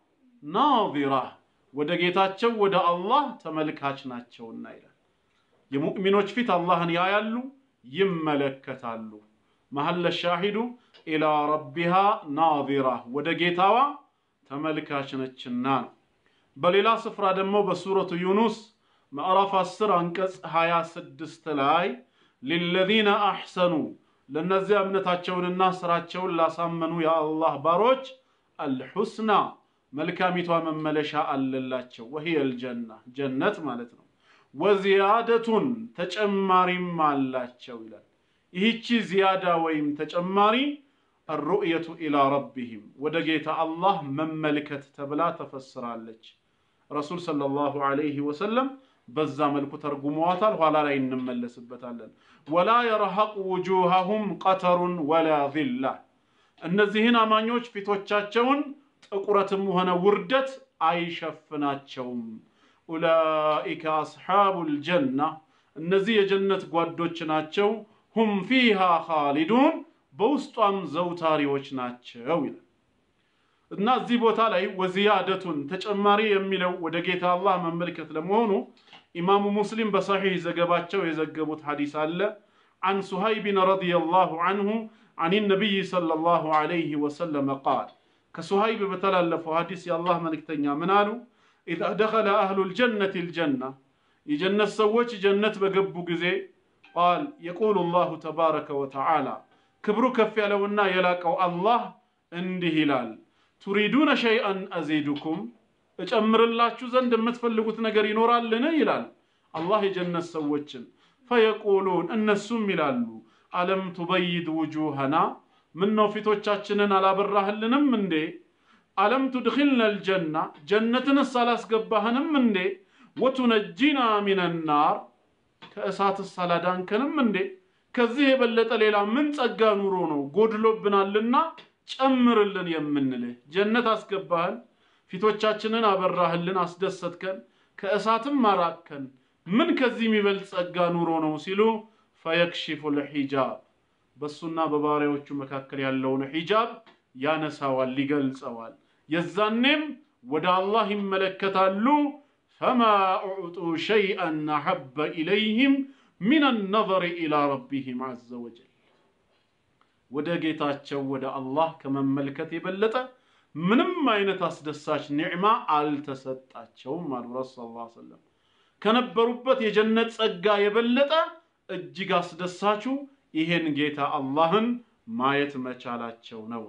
ናዚራ ወደ ጌታቸው ወደ አላህ ተመልካች ናቸውና ይላል። የሙእሚኖች ፊት አላህን ያያሉ፣ ይመለከታሉ። መሐለ ሻሂዱ ኢላ ረቢሃ ናዚራ ወደ ጌታዋ ተመልካች ነችና ነው። በሌላ ስፍራ ደግሞ በሱረቱ ዩኑስ ምዕራፍ 10 አንቀጽ 26 ላይ ሊለዚነ አሕሰኑ ለእነዚያ እምነታቸውንና ስራቸውን ላሳመኑ የአላህ ባሮች አልሑስና መልካሚቷ መመለሻ አለላቸው። ወሂየ አልጀና ጀነት ማለት ነው። ወዚያደቱን ተጨማሪም አላቸው ይላል። ይህቺ ዚያዳ ወይም ተጨማሪ አሩእየቱ ኢላ ረቢሂም ወደ ጌታ አላህ መመልከት ተብላ ተፈስራለች። ረሱል ሰለላሁ ዐለይሂ ወሰለም በዛ መልኩ ተርጉመዋታል። ኋላ ላይ እንመለስበታለን። ወላ የርሐቁ ውጁሃሁም ቀተሩን ወላ ዚላ እነዚህን አማኞች ፊቶቻቸውን ጥቁረትም ሆነ ውርደት አይሸፍናቸውም። ኡላኢከ አስሓቡል ጀና እነዚህ የጀነት ጓዶች ናቸው። ሁም ፊሃ ኻሊዱን በውስጧም ዘውታሪዎች ናቸው ይላል እና እዚህ ቦታ ላይ ወዚያደቱን ተጨማሪ የሚለው ወደ ጌታ አላህ መመልከት ለመሆኑ ኢማሙ ሙስሊም በሰሒህ ዘገባቸው የዘገቡት ሐዲስ አለ عن سهيب رضي الله عنه عن النبي صلى الله عليه وسلم قال كسهيب بتلالف حديث يا الله ملكتنيا منالو إذا دخل أهل الجنة الجنة يجنة سوج جنة بقبو جزي قال يقول الله تبارك وتعالى ክብሩ ከፍ ያለውና የላቀው አላህ እንዲህ ይላል፣ ቱሪዱነ ሸይአን አዚዱኩም እጨምርላችሁ ዘንድ የምትፈልጉት ነገር ይኖራልን? ይላል አላህ የጀነት ሰዎችን። ፈየቁሉን እነሱም ይላሉ፣ አለም ቱበይድ ውጁሃና ምነው ፊቶቻችንን አላበራህልንም እንዴ? አለም ቱድኪልና ልጀና ጀነትንስ አላስገባህንም እንዴ? ወቱነጂና ሚነናር ከእሳትስ አላዳንከንም እንዴ? ከዚህ የበለጠ ሌላ ምን ጸጋ ኑሮ ነው ጎድሎብናልና ጨምርልን የምንልህ? ጀነት አስገባህን፣ ፊቶቻችንን አበራህልን፣ አስደሰትከን፣ ከእሳትም አራቅከን። ምን ከዚህ የሚበልጥ ጸጋ ኑሮ ነው ሲሉ ፈየክሽፉ ልሒጃብ በሱና በባሪያዎቹ መካከል ያለውን ሒጃብ ያነሳዋል፣ ይገልጸዋል። የዛኔም ወደ አላህ ይመለከታሉ። ፈማ ኡዕጡ ሸይአን አሐበ ኢለይህም ሚን ነظር ኢላ ረቢህም ዐዘ ወጀል ወደ ጌታቸው ወደ አላህ ከመመልከት የበለጠ ምንም አይነት አስደሳች ኒዕማ አልተሰጣቸውም አሉ ረሱ ስ ሰለም ከነበሩበት የጀነት ጸጋ የበለጠ እጅግ አስደሳቹ ይሄን ጌታ አላህን ማየት መቻላቸው ነው።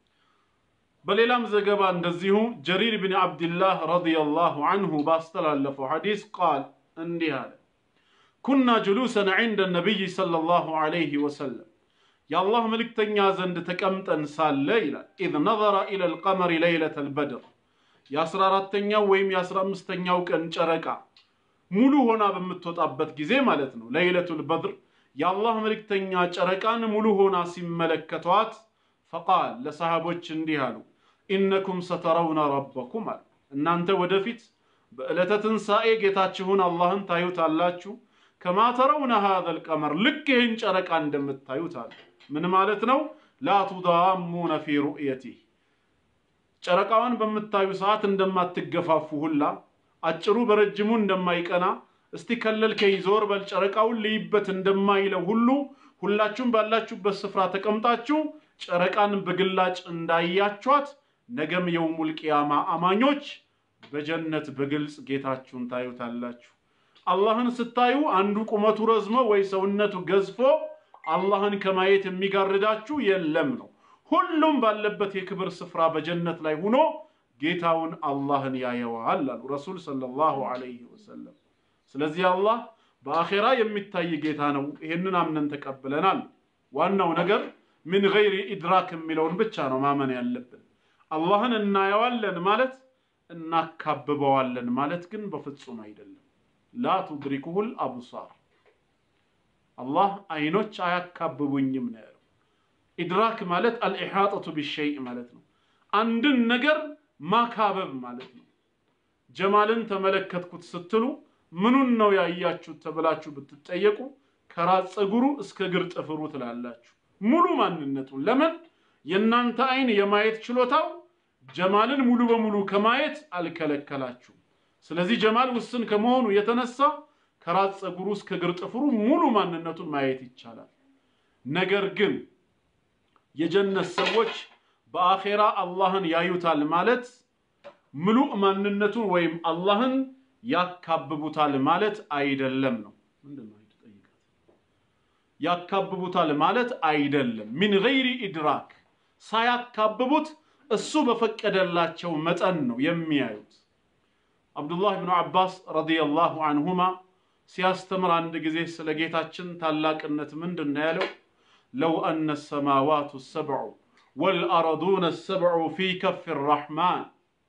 በሌላም ዘገባ እንደዚሁ ጀሪር ብን ዓብድላህ ረዲየላሁ አንሁ ባስተላለፈው ሐዲስ ቃል እንዲህ አለ ኩና ጅሉሰን ዒንደ ነቢይ ሰለላሁ ዐለይሂ ወሰለም የአላህ መልእክተኛ ዘንድ ተቀምጠን ሳለ ይላል ኢዝ ነዘረ ኢለል ቀመሪ ለይለተል በድር የአስራ አራተኛው ወይም የአስራ አምስተኛው ቀን ጨረቃ ሙሉ ሆና በምትወጣበት ጊዜ ማለት ነው። ለይለቱል በድር የአላህ መልእክተኛ ጨረቃን ሙሉ ሆና ሲመለከቷት ፈቃል ለሰሃቦች እንዲህ አሉ፣ ኢነኩም ሰተረውነ ረበኩም አሉ። እናንተ ወደፊት በዕለተ ትንሣኤ ጌታችሁን አላህን ታዩታላችሁ። ከማ ተረውነ ሃዘል ቀመር ልክ ይህን ጨረቃ እንደምታዩት አሉ። ምን ማለት ነው? ላ ቱዳሙነ ፊ ሩእየቲህ ጨረቃዋን በምታዩ ሰዓት እንደማትገፋፉ ሁላ አጭሩ በረጅሙ እንደማይቀና እስቲ ከለልከኝ ዞር በል ጨረቃውን ልይበት እንደማይለው ሁሉ ሁላችሁም ባላችሁበት ስፍራ ተቀምጣችሁ ጨረቃን በግላጭ እንዳያችኋት ነገም የውሙል ቂያማ አማኞች በጀነት በግልጽ ጌታችሁን ታዩታላችሁ። አላህን ስታዩ አንዱ ቁመቱ ረዝሞ ወይ ሰውነቱ ገዝፎ አላህን ከማየት የሚጋርዳችሁ የለም ነው። ሁሉም ባለበት የክብር ስፍራ በጀነት ላይ ሆኖ ጌታውን አላህን ያየዋል አሉ ረሱል ሰለላሁ ዐለይሂ ወሰለም። ስለዚህ አላህ በአኼራ የሚታይ ጌታ ነው። ይህንን አምነን ተቀብለናል። ዋናው ነገር ምን ገይሪ ኢድራክ የሚለውን ብቻ ነው ማመን ያለብን። አላህን እናየዋለን ማለት እናካብበዋለን ማለት ግን በፍጹም አይደለም። ላ ቱድሪኩሁል አብሳር አላህ አይኖች አያካብቡኝም ነው ያለው። ኢድራክ ማለት አልኢሓጠቱ ቢሸይእ ማለት ነው። አንድን ነገር ማካበብ ማለት ነው። ጀማልን ተመለከትኩት ስትሉ ምኑን ነው ያያችሁት ተብላችሁ ብትጠየቁ ከራስ ፀጉሩ እስከ እግር ጥፍሩ ትላላችሁ። ሙሉ ማንነቱን። ለምን የእናንተ አይን የማየት ችሎታው ጀማልን ሙሉ በሙሉ ከማየት አልከለከላችሁም። ስለዚህ ጀማል ውስን ከመሆኑ የተነሳ ከራስ ፀጉሩ እስከ እግር ጥፍሩ ሙሉ ማንነቱን ማየት ይቻላል። ነገር ግን የጀነት ሰዎች በአኼራ አላህን ያዩታል ማለት ምሉእ ማንነቱን ወይም አላህን ያካብቡታል ማለት አይደለም ነው። ምንድን ነው የተጠየቀው? ያካብቡታል ማለት አይደለም። ሚን ገይሪ ኢድራክ ሳያካብቡት እሱ በፈቀደላቸው መጠን ነው የሚያዩት። አብዱላህ ብኑ አባስ ረዲየላሁ አንሁማ ሲያስተምር አንድ ጊዜ ስለ ጌታችን ታላቅነት ምንድን ነው ያለው? ለው አነ ሰማዋቱ ሰብዑ ወልአረዱነ ሰብዑ ፊ ከፍ ራሕማን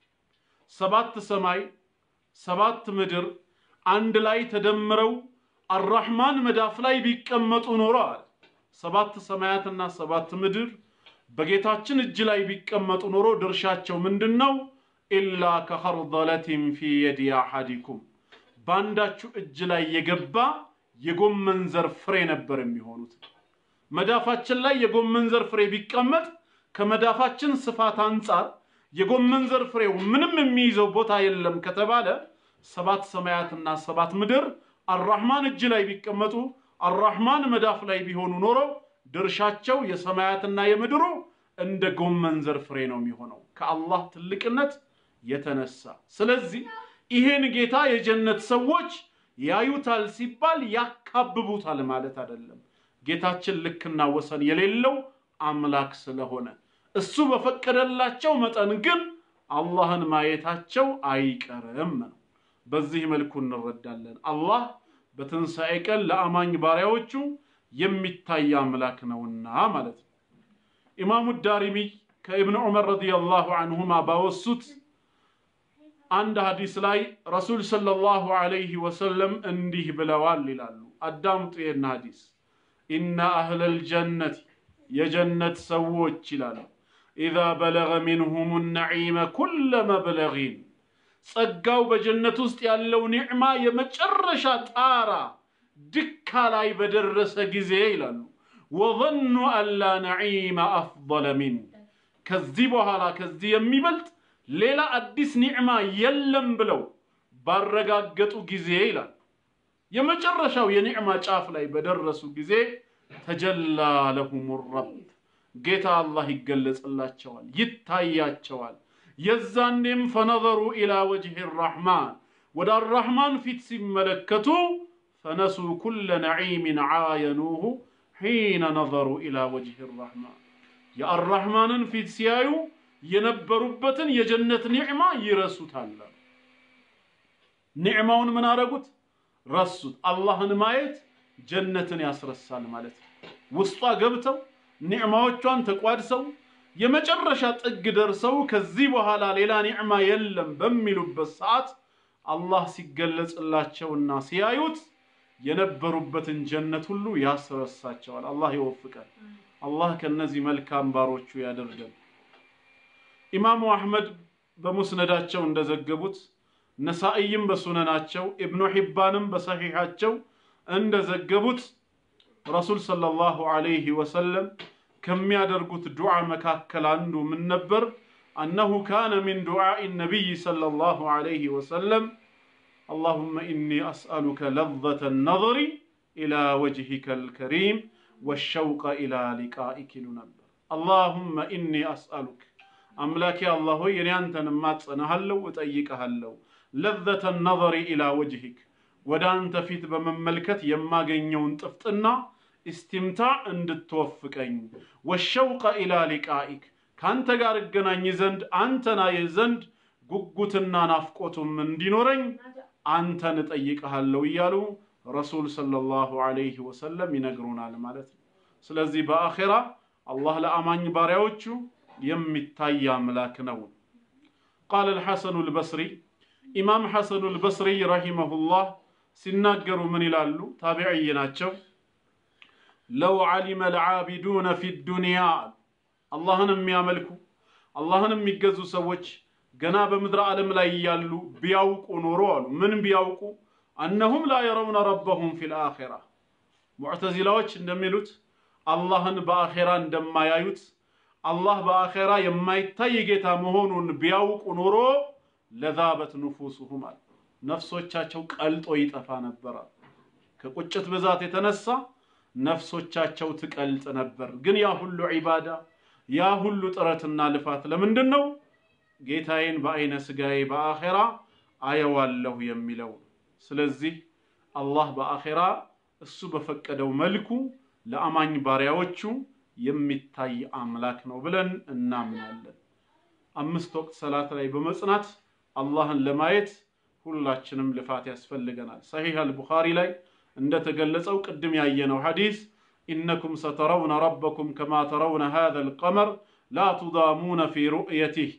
ሰባት ሰማይ ሰባት ምድር አንድ ላይ ተደምረው አራሕማን መዳፍ ላይ ቢቀመጡ ኖሮ አለ። ሰባት ሰማያትና ሰባት ምድር በጌታችን እጅ ላይ ቢቀመጡ ኖሮ ድርሻቸው ምንድን ነው? ኢላ ከኸርደለቲን ፊ የዲ አሐዲኩም በአንዳችሁ እጅ ላይ የገባ የጎመን ዘር ፍሬ ነበር የሚሆኑት። መዳፋችን ላይ የጎመን ዘር ፍሬ ቢቀመጥ ከመዳፋችን ስፋት አንጻር የጎመን ዘር ፍሬው ምንም የሚይዘው ቦታ የለም ከተባለ ሰባት ሰማያትና ሰባት ምድር አራህማን እጅ ላይ ቢቀመጡ አራህማን መዳፍ ላይ ቢሆኑ ኖሮ ድርሻቸው የሰማያትና የምድሩ እንደ ጎመን ዘር ፍሬ ነው የሚሆነው ከአላህ ትልቅነት የተነሳ። ስለዚህ ይሄን ጌታ የጀነት ሰዎች ያዩታል ሲባል ያካብቡታል ማለት አይደለም። ጌታችን ልክና ወሰን የሌለው አምላክ ስለሆነ እሱ በፈቀደላቸው መጠን ግን አላህን ማየታቸው አይቀርም ነው። በዚህ መልኩ እንረዳለን። አላህ በትንሣኤ ቀን ለአማኝ ባሪያዎቹ የሚታይ አምላክ ነውና ማለት ነው። ኢማሙ ዳሪሚ ከኢብን ዑመር ረዲየላሁ አንሁማ ባወሱት አንድ ሐዲስ ላይ ረሱል ሰለላሁ ዐለይሂ ወሰለም እንዲህ ብለዋል ይላሉ። አዳምጡ ይህን ሐዲስ ኢነ አህለል ጀነት የጀነት ሰዎች ይላሉ ኢዛ በለገ ሚንሁም ነዒመ ኩለ መብለጊን ጸጋው በጀነት ውስጥ ያለው ኒዕማ የመጨረሻ ጣራ ድካ ላይ በደረሰ ጊዜ ይላሉ ወظኑ አላ ነዒመ አፍضለ ሚን ከዚህ በኋላ ከዚህ የሚበልጥ ሌላ አዲስ ኒዕማ የለም ብለው ባረጋገጡ ጊዜ ይላል የመጨረሻው የኒዕማ ጫፍ ላይ በደረሱ ጊዜ ተጀላ ለሁም ረብ ጌታ አላህ ይገለጽላቸዋል፣ ይታያቸዋል። የዛኔም ፈነዘሩ ኢላ ወጅህ ራሕማን ወደ አራሕማን ፊት ሲመለከቱ ፈነሱ ኩለ ነዒምን ዓየኑሁ ሒነ ነዘሩ ኢላ ወጅህ ራሕማን የአራሕማንን ፊት ሲያዩ የነበሩበትን የጀነት ኒዕማ ይረሱታል። ኒዕማውን ምን አረጉት? ረሱት። አላህን ማየት ጀነትን ያስረሳል ማለት ነው። ውስጧ ገብተው ኒዕማዎቿን ተቋድሰው የመጨረሻ ጥግ ደርሰው ከዚህ በኋላ ሌላ ኒዕማ የለም በሚሉበት ሰዓት አላህ ሲገለጽላቸውና ሲያዩት የነበሩበትን ጀነት ሁሉ ያስረሳቸዋል። አላህ ይወፍቀን። አላህ ከነዚህ መልካም ባሮቹ ያደርገን። ኢማሙ አሕመድ በሙስነዳቸው እንደዘገቡት ነሳኢይም በሱነናቸው ኢብኑ ሒባንም በሰሒሓቸው እንደዘገቡት ረሱል ሰለላሁ ዐለይሂ ወሰለም ከሚያደርጉት ዱዓ መካከል አንዱ ምን ነበር? አነሁ ካነ ሚን ዱዓኢ ነቢይ ሰለላሁ ዐለይሂ ወሰለም አላሁመ ኢኒ አስአሉከ ለዘተ ነظሪ ኢላ ወጅሂከ ልከሪም ወሸውቀ ኢላ ሊቃኢክ ይሉ ነበር። አላሁመ ኢኒ አስአሉክ አምላኬ አላህ ሆይ እኔ አንተን እማጸናሃለሁ እጠይቀሃለሁ ለዘተ ነظሪ ኢላ ወጅሂክ ወደ አንተ ፊት በመመልከት የማገኘውን ጥፍጥና ኢስቲምታዕ እንድትወፍቀኝ ወሸውቀ ኢላ ሊቃኢክ ከአንተ ጋር እገናኝ ዘንድ አንተን አየህ ዘንድ ጉጉትና ናፍቆቱም እንዲኖረኝ አንተን እጠይቀሃለሁ እያሉ ረሱል ሰለላሁ ዐለይሂ ወሰለም ይነግሩናል ማለት ነው። ስለዚህ በአኼራ አላህ ለአማኝ ባሪያዎቹ የሚታይ አምላክ ነው። ቃለ አልሐሰኑ አልበስሪ ኢማም ሐሰኑ አልበስሪ ረሂመሁላህ ሲናገሩ ምን ይላሉ? ታቢዕይ ናቸው። ለው ዓሊመ አልዓቢዱነ ፊ ዱንያ አላህን የሚያመልኩ አላህን የሚገዙ ሰዎች ገና በምድረ ዓለም ላይ እያሉ ቢያውቁ ኖሮ አሉ ምን ቢያውቁ አነሁም ላ የረውነ ረበሁም ፊል አኼራ ሙዕተዚላዎች እንደሚሉት አላህን በአኼራ እንደማያዩት አላህ በአኼራ የማይታይ ጌታ መሆኑን ቢያውቁ ኖሮ ለዛበት ንፉሱሁም አለ ነፍሶቻቸው ቀልጦ ይጠፋ ነበረ። ከቁጭት ብዛት የተነሳ ነፍሶቻቸው ትቀልጥ ነበር። ግን ያ ሁሉ ዒባዳ ያ ሁሉ ጥረትና ልፋት ለምንድን ነው? ጌታዬን በአይነ ስጋዬ በአኼራ አየዋለሁ የሚለው። ስለዚህ አላህ በአኼራ እሱ በፈቀደው መልኩ ለአማኝ ባሪያዎቹ የሚታይ አምላክ ነው ብለን እናምናለን። አምስት ወቅት ሰላት ላይ በመጽናት አላህን ለማየት ሁላችንም ልፋት ያስፈልገናል። ሰሒህ አልቡኻሪ ላይ እንደተገለጸው ቅድም ያየነው ሐዲስ ኢነኩም ሰተረውነ ረበኩም ከማ ተረውነ ሃዘል ቀመር ላ ቱዳሙነ ፊ ሩእየቲህ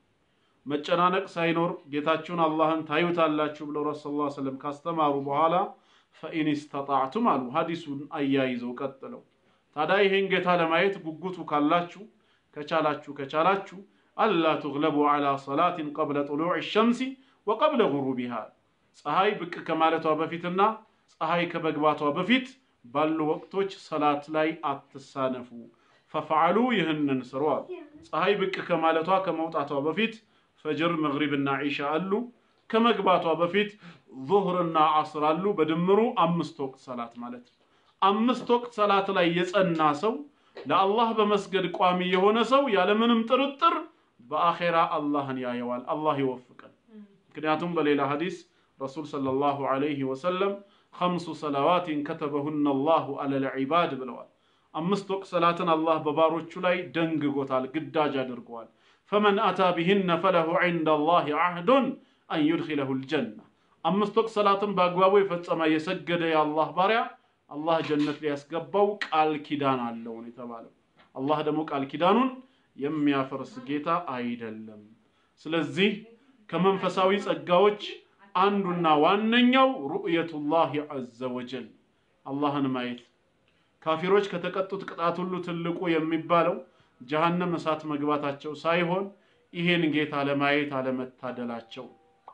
መጨናነቅ ሳይኖር ጌታችሁን አላህን ታዩታላችሁ ብለው ረሱ ስ ሰለም ካስተማሩ በኋላ ፈኢን ስተጣዕቱም አሉ። ሐዲሱን አያይዘው ቀጥለው ታዲያ ይህን ጌታ ለማየት ጉጉቱ ካላችሁ ከቻላችሁ ከቻላችሁ አላ ትግለቡ ዐላ ሰላትን ቀብለ ጡሉዕ ሸምሲ ወቀብለ ጉሩቢሃ ፀሐይ ብቅ ከማለቷ በፊትና ፀሐይ ከመግባቷ በፊት ባሉ ወቅቶች ሰላት ላይ አትሳነፉ። ፈፈዓሉ ይህንን ስሩ አሉ። ፀሐይ ብቅ ከማለቷ ከመውጣቷ በፊት ፈጅር፣ መግሪብና ዒሻ አሉ። ከመግባቷ በፊት ዙህርና ዐስር አሉ። በድምሩ አምስት ወቅት ሰላት ማለት ነው። አምስት ወቅት ሰላት ላይ የጸና ሰው ለአላህ በመስገድ ቋሚ የሆነ ሰው ያለምንም ጥርጥር በአኼራ አላህን ያየዋል። አላህ ይወፍቀን። ምክንያቱም በሌላ ሐዲስ ረሱል ሰለላሁ ዐለይሂ ወሰለም ኸምሱ ሰላዋቲን ከተበሁነ አላሁ ዐለል ዒባድ ብለዋል። አምስት ወቅት ሰላትን አላህ በባሮቹ ላይ ደንግጎታል፣ ግዳጅ አድርገዋል። ፈመን አታ ቢህነ ፈለሁ ዒንደ አላህ ዐህዱን አን ዩድኺለሁ ልጀና። አምስት ወቅት ሰላትን በአግባቡ የፈጸመ የሰገደ የአላህ ባሪያ አላህ ጀነት ሊያስገባው ቃል ኪዳን አለው ነው የተባለው። አላህ ደግሞ ቃል ኪዳኑን የሚያፈርስ ጌታ አይደለም። ስለዚህ ከመንፈሳዊ ጸጋዎች አንዱና ዋነኛው ሩእየቱላህ ዐዘ ወጀል አላህን ማየት። ካፊሮች ከተቀጡት ቅጣት ሁሉ ትልቁ የሚባለው ጀሀነም እሳት መግባታቸው ሳይሆን ይሄን ጌታ ለማየት አለመታደላቸው፣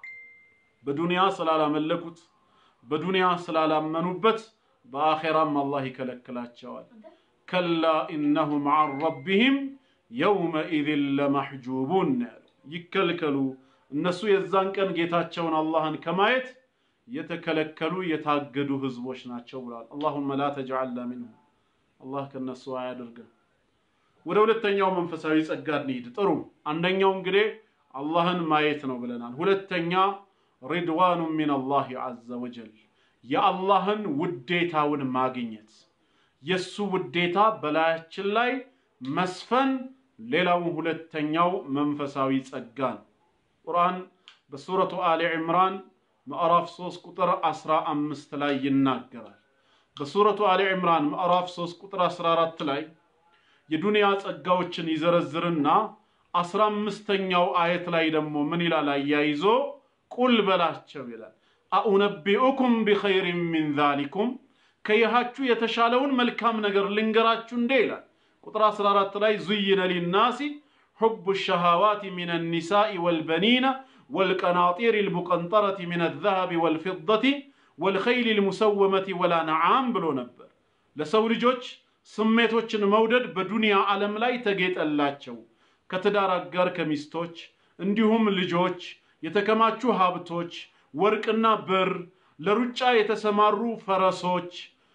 በዱንያ ስላላመለኩት፣ በዱንያ ስላላመኑበት በአኼራም አላህ ይከለክላቸዋል። ከላ ኢነሁም ዐን ረቢሂም የውመኢዝን ለመሕጁቡን ያለው ይከልከሉ እነሱ የዛን ቀን ጌታቸውን አላህን ከማየት የተከለከሉ የታገዱ ህዝቦች ናቸው ብሏል። አላሁመ ላ ተጅዐልና ሚንሁም አላህ ከነሱ አያድርገን። ወደ ሁለተኛው መንፈሳዊ ጸጋ እንሂድ። ጥሩ አንደኛው እንግዲህ አላህን ማየት ነው ብለናል። ሁለተኛ ሪድዋኑ ሚን አላህ ዐዘ ወጀል የአላህን ውዴታውን ማግኘት የሱ ውዴታ በላያችን ላይ መስፈን ሌላው ሁለተኛው መንፈሳዊ ጸጋ ነው። ቁርአን በሱረቱ አሊ ዕምራን ምዕራፍ 3 ቁጥር 15 ላይ ይናገራል። በሱረቱ አሊ ዕምራን ምዕራፍ 3 ቁጥር 14 ላይ የዱንያ ጸጋዎችን ይዘረዝርና አስራ አምስተኛው አየት ላይ ደግሞ ምን ይላል? አያይዞ ቁል በላቸው ይላል አኡነቢኡኩም ቢኸይሪን ሚን ዛሊኩም ከይሃችሁ የተሻለውን መልካም ነገር ልንገራችሁ እንዴ ይላል። ቁጥር 14 ላይ ዙይነ ሊናሲ ሑቡ ሸሃዋት ሚን ኒሳኢ ወልበኒነ ወልቀናጢር ልሙቀንጠረት ሚን ዘሀቢ ወልፊደቲ ወልኸይል ልሙሰወመቲ ወላነዓም ብሎ ነበር። ለሰው ልጆች ስሜቶችን መውደድ በዱንያ ዓለም ላይ ተጌጠላቸው ከትዳር አጋር ከሚስቶች እንዲሁም ልጆች፣ የተከማቹ ሀብቶች፣ ወርቅና ብር፣ ለሩጫ የተሰማሩ ፈረሶች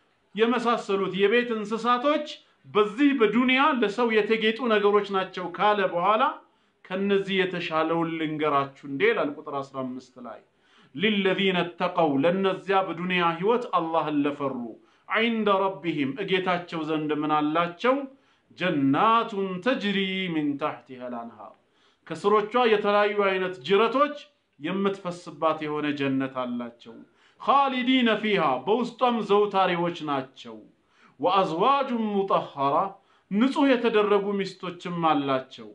የመሳሰሉት የቤት እንስሳቶች በዚህ በዱንያ ለሰው የተጌጡ ነገሮች ናቸው ካለ በኋላ ከነዚህ የተሻለውን ልንገራችሁ እንዴ ይላል ቁጥር 15 ላይ ሊለዚነ ተቀው ለነዚያ በዱንያ ህይወት አላህን ለፈሩ ዐይንደ ረቢሂም እጌታቸው ዘንድ ምን አላቸው? ጀናቱን ተጅሪ ሚን ታሕቲሃ ልአንሃር ከስሮቿ የተለያዩ አይነት ጅረቶች የምትፈስባት የሆነ ጀነት አላቸው። ኻሊዲነ ፊሃ በውስጧም ዘውታሪዎች ናቸው። ወአዝዋጁን ሙጠኸራ ንጹሕ የተደረጉ ሚስቶችም አላቸው።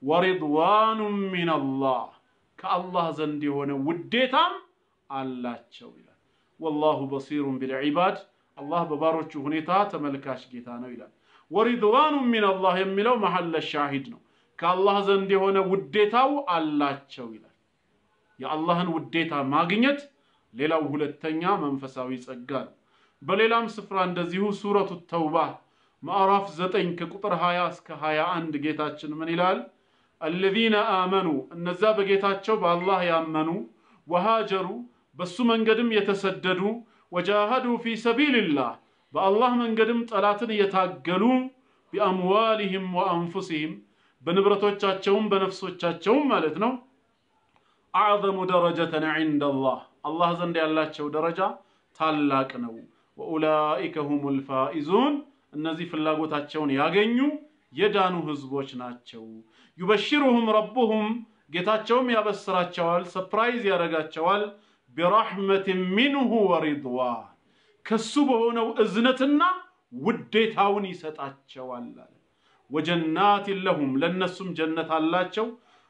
ወሪድዋኑን ሚነላህ ከአላህ ዘንድ የሆነ ውዴታም አላቸው ይላል። ወላሁ በሲሩን ቢልዒባድ አላህ በባሮቹ ሁኔታ ተመልካች ጌታ ነው ይላል። ወሪድዋኑ ሚነላህ የሚለው መሐለ ሻሂድ ነው። ከአላህ ዘንድ የሆነ ውዴታው አላቸው ይላል። የአላህን ውዴታ ማግኘት ሌላው ሁለተኛ መንፈሳዊ ጸጋ ነው። በሌላም ስፍራ እንደዚሁ ሱረቱ ተውባ ምዕራፍ 9 ከቁጥር 20 እስከ 21 ጌታችን ምን ይላል? አለዚነ አመኑ እነዛ በጌታቸው በአላህ ያመኑ ወሃጀሩ በሱ መንገድም የተሰደዱ ወጃሃዱ ፊ ሰቢልላህ በአላህ መንገድም ጠላትን የታገሉ ቢአምዋሊህም ወአንፉሲህም በንብረቶቻቸውም በነፍሶቻቸውም ማለት ነው። አዕዘሙ ደረጀተን ዒንደላህ አላህ ዘንድ ያላቸው ደረጃ ታላቅ ነው። ወኡላኢከ ሁሙል ፋኢዙን እነዚህ ፍላጎታቸውን ያገኙ የዳኑ ህዝቦች ናቸው። ዩበሽሩሁም ረቡሁም ጌታቸውም ያበስራቸዋል፣ ሰፕራይዝ ያደርጋቸዋል። ቢራሕመትን ሚንሁ ወሪድዋን ከሱ በሆነው እዝነትና ውዴታውን ይሰጣቸዋል አለ። ወጀናትን ለሁም ለእነሱም ጀነት አላቸው።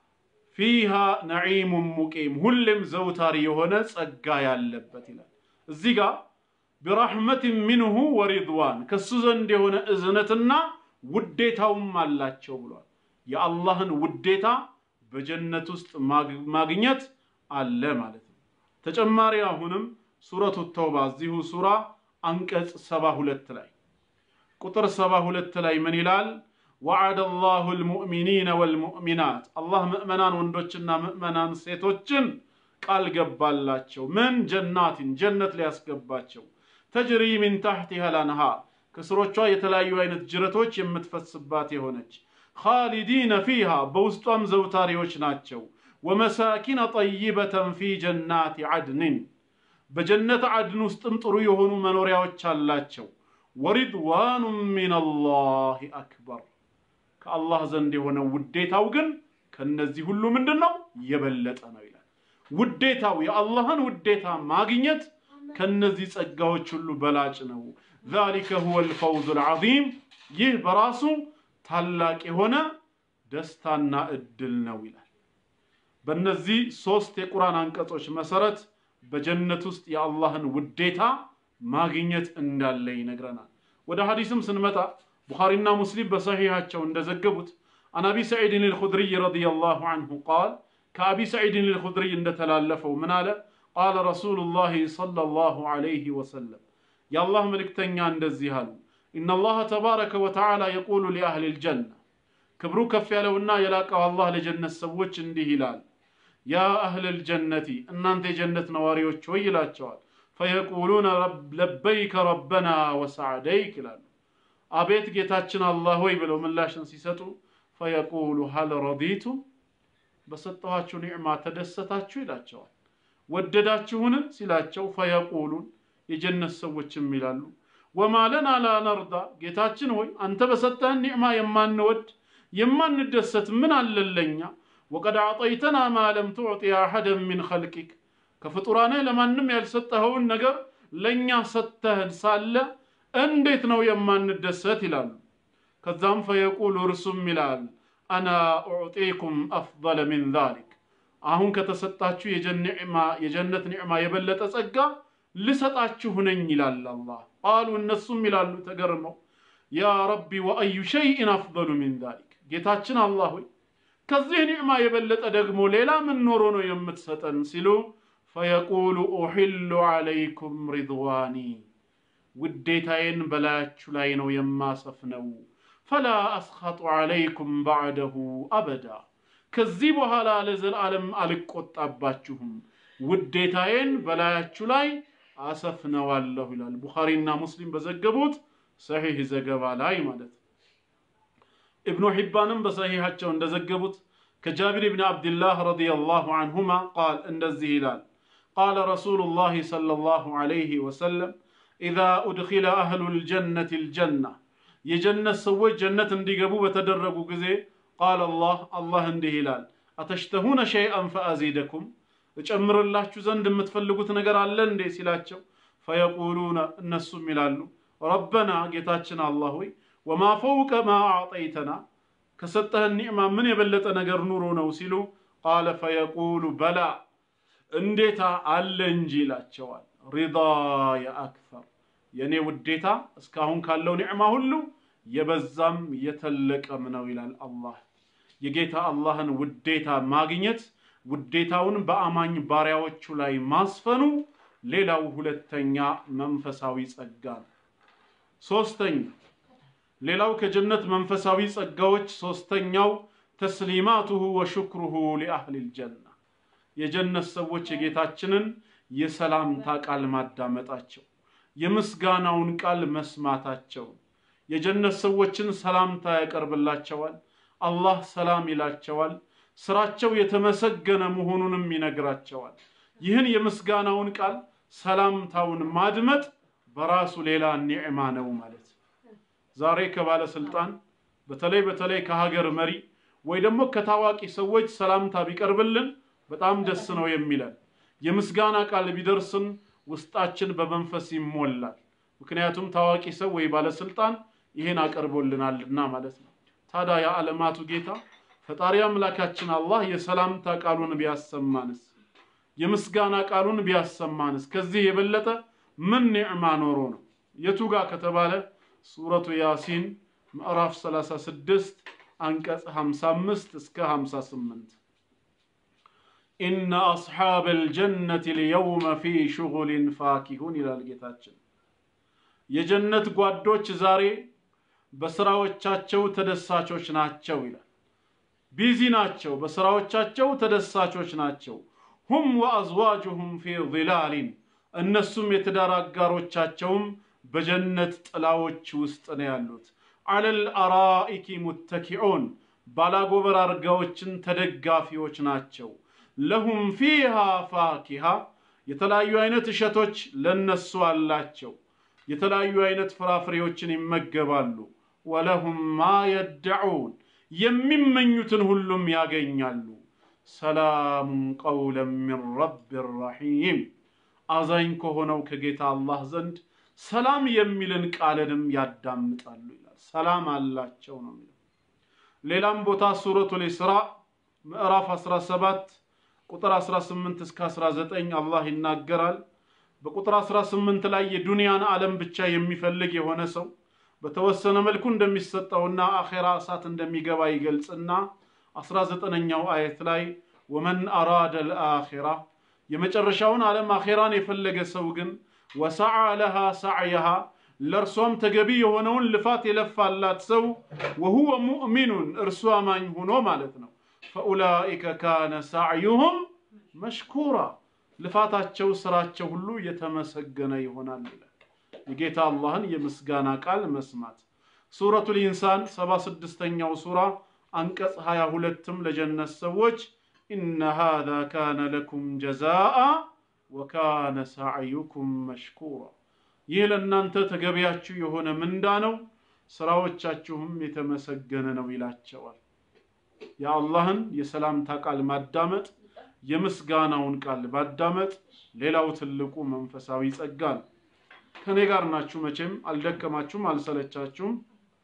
ፊሃ ነዒሙን ሙቂም ሁሌም ዘውታሪ የሆነ ጸጋ ያለበት ይላል። እዚህ ጋር ቢራሕመትን ሚንሁ ወሪድዋን ከሱ ዘንድ የሆነ እዝነትና ውዴታውም አላቸው ብሏል። የአላህን ውዴታ በጀነት ውስጥ ማግኘት አለ ማለት ነው። ተጨማሪ አሁንም ሱረቱ ተውባ እዚሁ ሱራ አንቀጽ ሰባ ሁለት ላይ ቁጥር ሰባ ሁለት ላይ ምን ይላል? ወዐደ ላሁ ልሙእሚኒነ ወልሙእሚናት አላህ ምእመናን ወንዶችና ምእመናን ሴቶችን ቃል ገባላቸው። ምን ጀናትን ጀነት ሊያስገባቸው ተጅሪ ሚን ታሕቲሃ ልአንሃር ከስሮቿ የተለያዩ አይነት ጅረቶች የምትፈስባት የሆነች ኻሊዲነ ፊሃ በውስጧም ዘውታሪዎች ናቸው። ወመሳኪነ ጠይበተን ፊ ጀናት ዐድንን በጀነት ዐድን ውስጥም ጥሩ የሆኑ መኖሪያዎች አላቸው። ወሪድዋኑ ሚነላሂ አክበር ከአላህ ዘንድ የሆነው ውዴታው ግን ከነዚህ ሁሉ ምንድን ነው የበለጠ ነው ይላል። ውዴታው የአላህን ውዴታ ማግኘት ከነዚህ ጸጋዎች ሁሉ በላጭ ነው። ዛሊከ ሁወል ፈውዙል ዐዚም ይህ በራሱ ታላቅ የሆነ ደስታና እድል ነው ይላል። በእነዚህ ሶስት የቁርአን አንቀጾች መሰረት በጀነት ውስጥ የአላህን ውዴታ ማግኘት እንዳለ ይነግረናል። ወደ ሐዲስም ስንመጣ ቡኻሪና ሙስሊም በሰሒሐቸው እንደዘገቡት አን አቢ ሰዒድን አልኹድሪይ ረዲየላሁ ዐንሁ ቃል ከአቢ ሰዒድን አልኹድሪይ እንደተላለፈው ምን አለ? ቃለ ረሱሉላሂ ሰለላሁ ዐለይሂ ወሰለም የአላህ መልእክተኛ እንደዚህ አሉ። ኢነላህ ተባረከ ወተዓላ የቁሉ ሊአህሊ ልጀና ክብሩ ከፍ ያለውና የላቀው አላህ ለጀነት ሰዎች እንዲህ ይላል፣ ያ አህለ ልጀነቲ እናንተ የጀነት ነዋሪዎች ሆይ ይላቸዋል። ፈየቁሉነ ለበይከ ረበና ወሰዓደይክ ይላሉ። አቤት ጌታችን አላህ ሆይ ብለው ምላሽን ሲሰጡ ፈየቁሉ ሀል ረዲቱም በሰጠኋችሁ ኒዕማ ተደሰታችሁ ይላቸዋል። ወደዳችሁን ሲላቸው ፈየቁሉን የጀነት ሰዎችም ይላሉ ወማ ለና ላ ነርዳ ጌታችን ሆይ አንተ በሰጠህን ኒዕማ የማንወድ የማንደሰት ምን አለለኛ ወቀድ አዕጠይተና ማ ለም ትዕጢ አሐደን ሚን ኸልቂክ ከፍጡራንህ ለማንም ያልሰጠኸውን ነገር ለእኛ ሰጥተህን ሳለ እንዴት ነው የማንደሰት ይላሉ። ከዛም ፈየቁሉ እርሱም ይላል አና ኡዕጢኩም አፍضለ ሚን ዛሊክ አሁን ከተሰጣችሁ የጀነት ኒዕማ የበለጠ ጸጋ ልሰጣችሁ ነኝ ይላል አላህ። ቃሉ እነሱም ይላሉ ተገርመው ያ ረቢ ወአዩ ሸይእን አፍضሉ ሚን ዛሊክ ጌታችን አላህ ሆይ ከዚህ ኒዕማ የበለጠ ደግሞ ሌላ ምን ኖሮ ነው የምትሰጠን ሲሉ ፈየቁሉ ኡሒሉ ዓለይኩም ሪድዋኒ ውዴታዬን በላያችሁ ላይ ነው የማሰፍነው ፈላ አስኸጡ ዓለይኩም ባዕደሁ አበዳ ከዚህ በኋላ ለዘላለም አልቆጣባችሁም ውዴታዬን በላያችሁ ላይ አሰፍነዋለሁ ይላል ቡኻሪና ሙስሊም በዘገቡት ሰሒህ ዘገባ ላይ ማለት ነው። ኢብኑ ሒባንም በሰሒሓቸው እንደዘገቡት ከጃቢር ብን ዓብድላህ ረዲየላሁ አንሁማ ቃል እንደዚህ ይላል ቃለ ረሱሉላህ ሰለላሁ ዐለይሂ ወሰለም ኢዛ ኡድኺለ አህሉል ጀነቲ ልጀና የጀነት ሰዎች ጀነት እንዲገቡ በተደረጉ ጊዜ ቃል አላህ አላህ እንዲህ ይላል አተሽተሁነ ሸይአን ፈአዚደኩም እጨምርላችሁ ዘንድ የምትፈልጉት ነገር አለ እንዴ ሲላቸው ፈየቁሉነ እነሱም ይላሉ ረበና ጌታችን አላህ ሆይ ወማ ፈውቀ ማ አዕጠይተና ከሰጠህን ኒዕማ ምን የበለጠ ነገር ኑሮ ነው ሲሉ ቃለ ፈየቁሉ በላ እንዴታ አለ እንጂ ይላቸዋል ሪዳየ አክተር የእኔ ውዴታ እስካሁን ካለው ኒዕማ ሁሉ የበዛም የተለቀም ነው ይላል አላህ የጌታ አላህን ውዴታ ማግኘት ውዴታውን በአማኝ ባሪያዎቹ ላይ ማስፈኑ ሌላው ሁለተኛ መንፈሳዊ ጸጋ ነው። ሶስተኛ ሌላው ከጀነት መንፈሳዊ ጸጋዎች ሶስተኛው ተስሊማቱሁ ወሽክሩሁ ሊአህሊል ጀና የጀነት ሰዎች የጌታችንን የሰላምታ ቃል ማዳመጣቸው፣ የምስጋናውን ቃል መስማታቸው። የጀነት ሰዎችን ሰላምታ ያቀርብላቸዋል። አላህ ሰላም ይላቸዋል። ስራቸው የተመሰገነ መሆኑንም ይነግራቸዋል። ይህን የምስጋናውን ቃል ሰላምታውን ማድመጥ በራሱ ሌላ ኒዕማ ነው ማለት ዛሬ ከባለስልጣን በተለይ በተለይ ከሀገር መሪ ወይ ደግሞ ከታዋቂ ሰዎች ሰላምታ ቢቀርብልን በጣም ደስ ነው የሚለን። የምስጋና ቃል ቢደርስን ውስጣችን በመንፈስ ይሞላል። ምክንያቱም ታዋቂ ሰው ወይ ባለስልጣን ይህን አቀርቦልናልና ማለት ነው። ታዲያ የዓለማቱ ጌታ ፈጣሪ አምላካችን አላህ የሰላምታ ቃሉን ቢያሰማንስ የምስጋና ቃሉን ቢያሰማንስ ከዚህ የበለጠ ምን ኒዕማ ኖሮ ነው? የቱ ጋር ከተባለ ሱረቱ ያሲን ምዕራፍ 36 አንቀጽ 55 እስከ 58 ኢነ አስሓበል ጀነት ልየውመ ፊ ሽጉሊን ፋኪሁን ይላል ጌታችን። የጀነት ጓዶች ዛሬ በስራዎቻቸው ተደሳቾች ናቸው ይላል። ቢዚ ናቸው፣ በስራዎቻቸው ተደሳቾች ናቸው። ሁም ወአዝዋጁሁም ፊ ዚላሊን እነሱም የትዳር አጋሮቻቸውም በጀነት ጥላዎች ውስጥ ነው ያሉት። አለል አራኢኪ ሙተኪዑን ባላጎበር አልጋዎችን ተደጋፊዎች ናቸው። ለሁም ፊሃ ፋኪሃ የተለያዩ አይነት እሸቶች ለነሱ አላቸው። የተለያዩ አይነት ፍራፍሬዎችን ይመገባሉ። ወለሁም ማ የደዑን የሚመኙትን ሁሉም ያገኛሉ። ሰላሙን ቀውለን ሚን ረቢ ረሒም አዛኝ ከሆነው ከጌታ አላህ ዘንድ ሰላም የሚልን ቃልንም ያዳምጣሉ ይላል። ሰላም አላቸው ነው የሚለው። ሌላም ቦታ ሱረቱል ኢስራ ምዕራፍ 17 ቁጥር 18 እስከ 19 አላህ ይናገራል። በቁጥር 18 ላይ የዱንያን ዓለም ብቻ የሚፈልግ የሆነ ሰው በተወሰነ መልኩ እንደሚሰጠውና አኼራ እሳት እንደሚገባ ይገልጽና 19ኛው አየት ላይ ወመን አራደ ልአኼራ የመጨረሻውን ዓለም አኼራን የፈለገ ሰው ግን ወሰዓ ለሃ ሰዕየሃ ለእርሷም ተገቢ የሆነውን ልፋት የለፋላት ሰው ወሁወ ሙእሚኑን እርሱ አማኝ ሆኖ ማለት ነው። ፈኡላኢከ ካነ ሳዕዩሁም መሽኩራ ልፋታቸው ስራቸው ሁሉ የተመሰገነ ይሆናል ይላል። የጌታ አላህን የምስጋና ቃል መስማት ሱረቱል ኢንሳን 76ኛው ሱራ አንቀጽ 22ም ለጀነት ሰዎች ኢነ ሃዛ ካነ ለኩም ጀዛአ ወካነ ሳዕዩኩም መሽኩራ ይህ ለእናንተ ተገቢያችሁ የሆነ ምንዳ ነው፣ ስራዎቻችሁም የተመሰገነ ነው ይላቸዋል። የአላህን የሰላምታ ቃል ማዳመጥ፣ የምስጋናውን ቃል ባዳመጥ ሌላው ትልቁ መንፈሳዊ ጸጋ ነው። ከኔ ጋር ናችሁ መቼም አልደከማችሁም፣ አልሰለቻችሁም።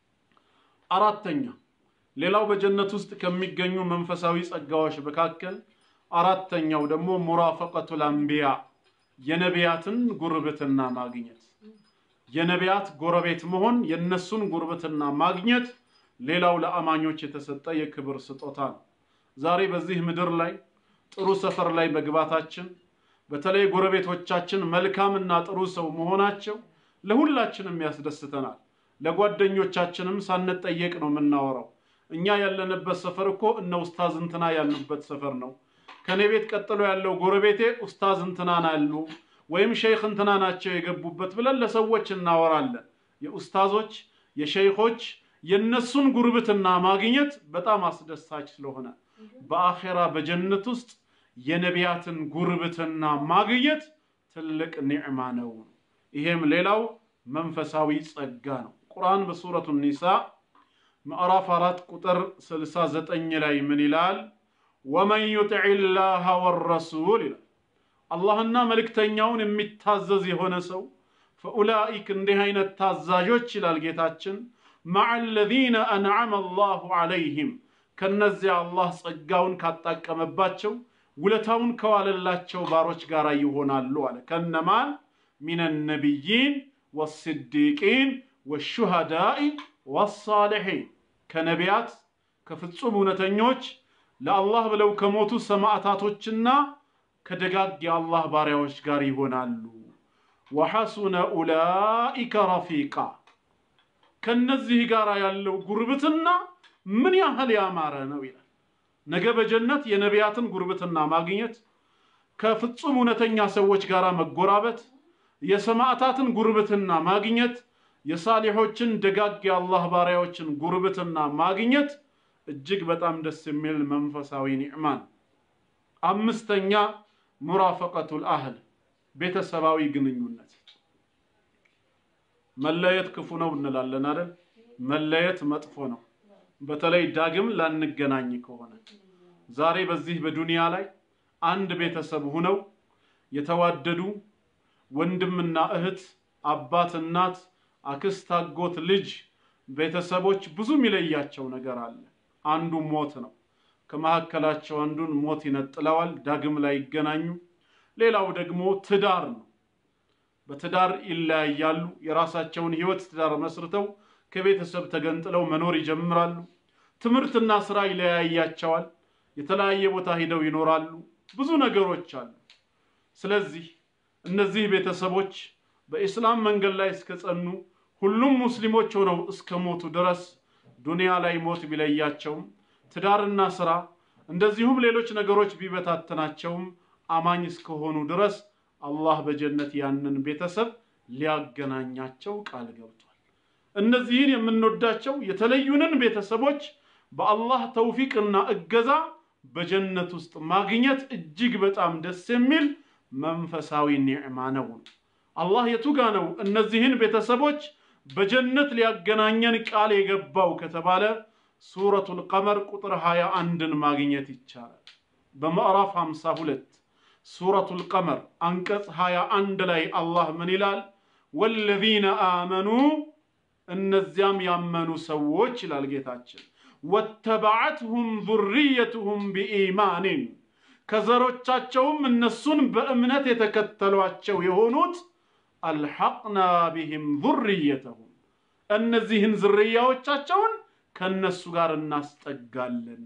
አራተኛ ሌላው በጀነት ውስጥ ከሚገኙ መንፈሳዊ ጸጋዎች መካከል አራተኛው ደግሞ ሙራፈቀቱል አንቢያ የነቢያትን ጉርብትና ማግኘት የነቢያት ጎረቤት መሆን የነሱን ጉርብትና ማግኘት ሌላው ለአማኞች የተሰጠ የክብር ስጦታ ነው። ዛሬ በዚህ ምድር ላይ ጥሩ ሰፈር ላይ መግባታችን በተለይ ጎረቤቶቻችን መልካምና ጥሩ ሰው መሆናቸው ለሁላችንም ያስደስተናል። ለጓደኞቻችንም ሳንጠየቅ ነው የምናወራው። እኛ ያለንበት ሰፈር እኮ እነ ኡስታዝ እንትና ያሉበት ሰፈር ነው። ከኔ ቤት ቀጥሎ ያለው ጎረቤቴ ኡስታዝ እንትና ናሉ ወይም ሸይኽ እንትና ናቸው የገቡበት ብለን ለሰዎች እናወራለን። የኡስታዞች የሸይኾች የነሱን ጉርብትና ማግኘት በጣም አስደሳች ስለሆነ በአኼራ በጀነት ውስጥ የነቢያትን ጉርብትና ማግኘት ትልቅ ኒዕማ ነው። ይሄም ሌላው መንፈሳዊ ጸጋ ነው። ቁርአን በሱረቱ ኒሳ ምዕራፍ አራት ቁጥር 69 ላይ ምን ይላል? ወመን ዩጢዕ ላህ ወረሱል ይላል። አላህና መልእክተኛውን የሚታዘዝ የሆነ ሰው ፈኡላኢክ እንዲህ አይነት ታዛዦች ይላል ጌታችን መዐ አለዚነ አንዐመ አላሁ ዐለይሂም ከነዚያ አላህ ጸጋውን ካጣቀመባቸው ውለታውን ከዋለላቸው ባሮች ጋር ይሆናሉ አለ። ከነማን ሚነ ነቢይን ወስዲቂን ወሹሃዳኢ ወሳሊሒን ከነቢያት ከፍጹም እውነተኞች ለአላህ ብለው ከሞቱ ሰማዕታቶችና ከደጋግ የአላህ ባሪያዎች ጋር ይሆናሉ። ወሐሱነ ኡላኢከ ረፊቃ ከነዚህ ጋር ያለው ጉርብትና ምን ያህል ያማረ ነው ይላል። ነገ በጀነት የነቢያትን ጉርብትና ማግኘት፣ ከፍጹም እውነተኛ ሰዎች ጋር መጎራበት፣ የሰማዕታትን ጉርብትና ማግኘት፣ የሳሊሖችን ደጋግ የአላህ ባሪያዎችን ጉርብትና ማግኘት እጅግ በጣም ደስ የሚል መንፈሳዊ ኒዕማን። አምስተኛ ሙራፈቀቱል አህል ቤተሰባዊ ግንኙነት። መለየት ክፉ ነው እንላለን አይደል? መለየት መጥፎ ነው። በተለይ ዳግም ላንገናኝ ከሆነ ዛሬ በዚህ በዱንያ ላይ አንድ ቤተሰብ ሁነው የተዋደዱ ወንድምና እህት፣ አባት፣ እናት፣ አክስት፣ አጎት፣ ልጅ ቤተሰቦች ብዙ የሚለያቸው ነገር አለ። አንዱ ሞት ነው። ከመካከላቸው አንዱን ሞት ይነጥለዋል፣ ዳግም ላይ ይገናኙ። ሌላው ደግሞ ትዳር ነው። በትዳር ይለያያሉ። የራሳቸውን ህይወት ትዳር መስርተው ከቤተሰብ ተገንጥለው መኖር ይጀምራሉ። ትምህርትና ስራ ይለያያቸዋል። የተለያየ ቦታ ሂደው ይኖራሉ። ብዙ ነገሮች አሉ። ስለዚህ እነዚህ ቤተሰቦች በኢስላም መንገድ ላይ እስከጸኑ ሁሉም ሙስሊሞች ሆነው እስከ ሞቱ ድረስ ዱንያ ላይ ሞት ቢለያቸውም ትዳርና ስራ እንደዚሁም ሌሎች ነገሮች ቢበታተናቸውም አማኝ እስከሆኑ ድረስ አላህ በጀነት ያንን ቤተሰብ ሊያገናኛቸው ቃል ገብቷል። እነዚህን የምንወዳቸው የተለዩንን ቤተሰቦች በአላህ ተውፊቅና እገዛ በጀነት ውስጥ ማግኘት እጅግ በጣም ደስ የሚል መንፈሳዊ ኒዕማ ነው። አላህ የቱጋ ነው እነዚህን ቤተሰቦች በጀነት ሊያገናኘን ቃል የገባው ከተባለ ሱረቱል ቀመር ቁጥር 21ን ማግኘት ይቻላል። በምዕራፍ 52 ሱረቱል ቀመር አንቀጽ 21 ላይ አላህ ምን ይላል? ወለዚነ አመኑ እነዚያም ያመኑ ሰዎች ይላል ጌታችን ወተበዐትሁም ዙርየትሁም ቢኢማኒን ከዘሮቻቸውም እነሱን በእምነት የተከተሏቸው የሆኑት አልሐቅና ቢህም ዙርየተሁም እነዚህን ዝርያዎቻቸውን ከእነሱ ጋር እናስጠጋለን፣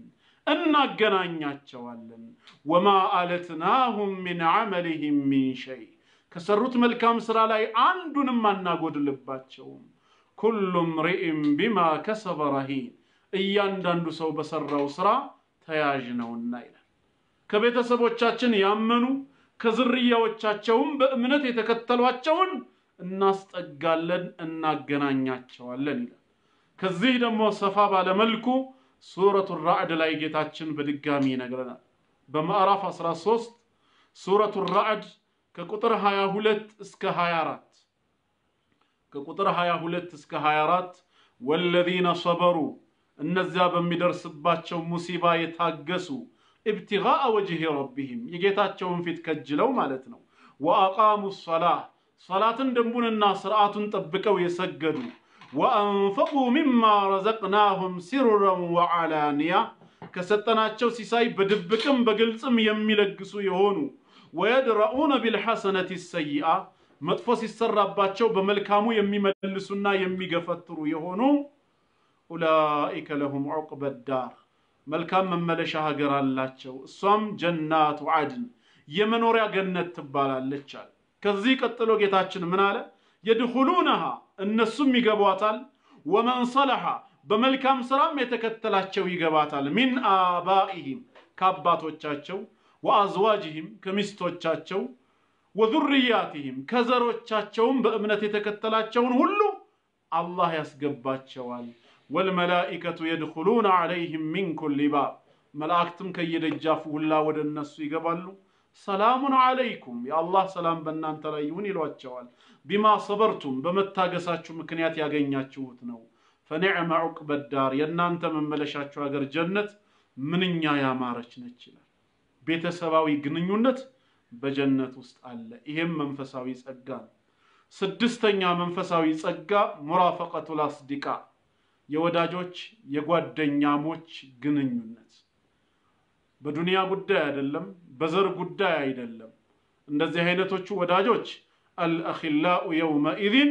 እናገናኛቸዋለን። ወማ አለትናሁም ሚን ዐመሊህም ሚን ሸይ ከሰሩት መልካም ስራ ላይ አንዱንም አናጎድልባቸውም። ኩሉ ምርኢም ቢማ ከሰበ ረሂን እያንዳንዱ ሰው በሰራው ስራ ተያዥ ነውና ይላል። ከቤተሰቦቻችን ያመኑ ከዝርያዎቻቸውም በእምነት የተከተሏቸውን እናስጠጋለን፣ እናገናኛቸዋለን ይላል። ከዚህ ደግሞ ሰፋ ባለመልኩ ሱረቱ ራዕድ ላይ ጌታችን በድጋሚ ይነግረናል። በምዕራፍ 13 ሱረቱ ራዕድ ከቁጥር 22 እስከ 24 ከቁጥር 22 እስከ 24 ወለዚነ ሰበሩ እነዚያ በሚደርስባቸው ሙሲባ የታገሱ ኢብቲጋአ ወጅህ ረቢህም የጌታቸውን ፊት ከጅለው ማለት ነው። ወአቃሙ ሰላህ ሰላትን ደንቡንና ስርዓቱን ጠብቀው የሰገዱ ወአንፈቁ ሚማ ረዘቅናሁም ሲሩረን ወዓላንያ ከሰጠናቸው ሲሳይ በድብቅም በግልጽም የሚለግሱ የሆኑ ወየድረኡነ ቢልሐሰነት ሰይአ መጥፎ ሲሰራባቸው በመልካሙ የሚመልሱና የሚገፈትሩ የሆኑ ኡላኢከ ለሁም ዑቅበ ዳር መልካም መመለሻ ሀገር አላቸው። እሷም ጀናቱ አድን የመኖሪያ ገነት ትባላለች አለ። ከዚህ ቀጥሎ ጌታችን ምን አለ? የድኹሉነሃ እነሱም ይገቧታል። ወመን ሰለሐ በመልካም ስራም የተከተላቸው ይገባታል። ሚን አባኢሂም ከአባቶቻቸው፣ ወአዝዋጅሂም ከሚስቶቻቸው፣ ወዙርያቲሂም ከዘሮቻቸውም በእምነት የተከተላቸውን ሁሉ አላህ ያስገባቸዋል። ወልመላኢከቱ የድኹሉነ ዐለይሂም ሚን ኩሊ ባብ መላእክትም ከየደጃፉ ሁላ ወደ እነሱ ይገባሉ። ሰላሙን ዐለይኩም የአላህ ሰላም በእናንተ ላይ ይሁን ይሏቸዋል። ቢማ ሰበርቱም በመታገሳችሁ ምክንያት ያገኛችሁት ነው። ፈኒዕመ ዑቅበ ዳር የእናንተ መመለሻችሁ ሀገር ጀነት ምንኛ ያማረች ነች ይላል። ቤተሰባዊ ግንኙነት በጀነት ውስጥ አለ። ይሄም መንፈሳዊ ጸጋ ነው። ስድስተኛ መንፈሳዊ ጸጋ ሙራፈቀቱል አስዲቃ የወዳጆች የጓደኛሞች ግንኙነት በዱንያ ጉዳይ አይደለም፣ በዘር ጉዳይ አይደለም። እንደዚህ አይነቶቹ ወዳጆች አልአኺላኡ የውመኢዝን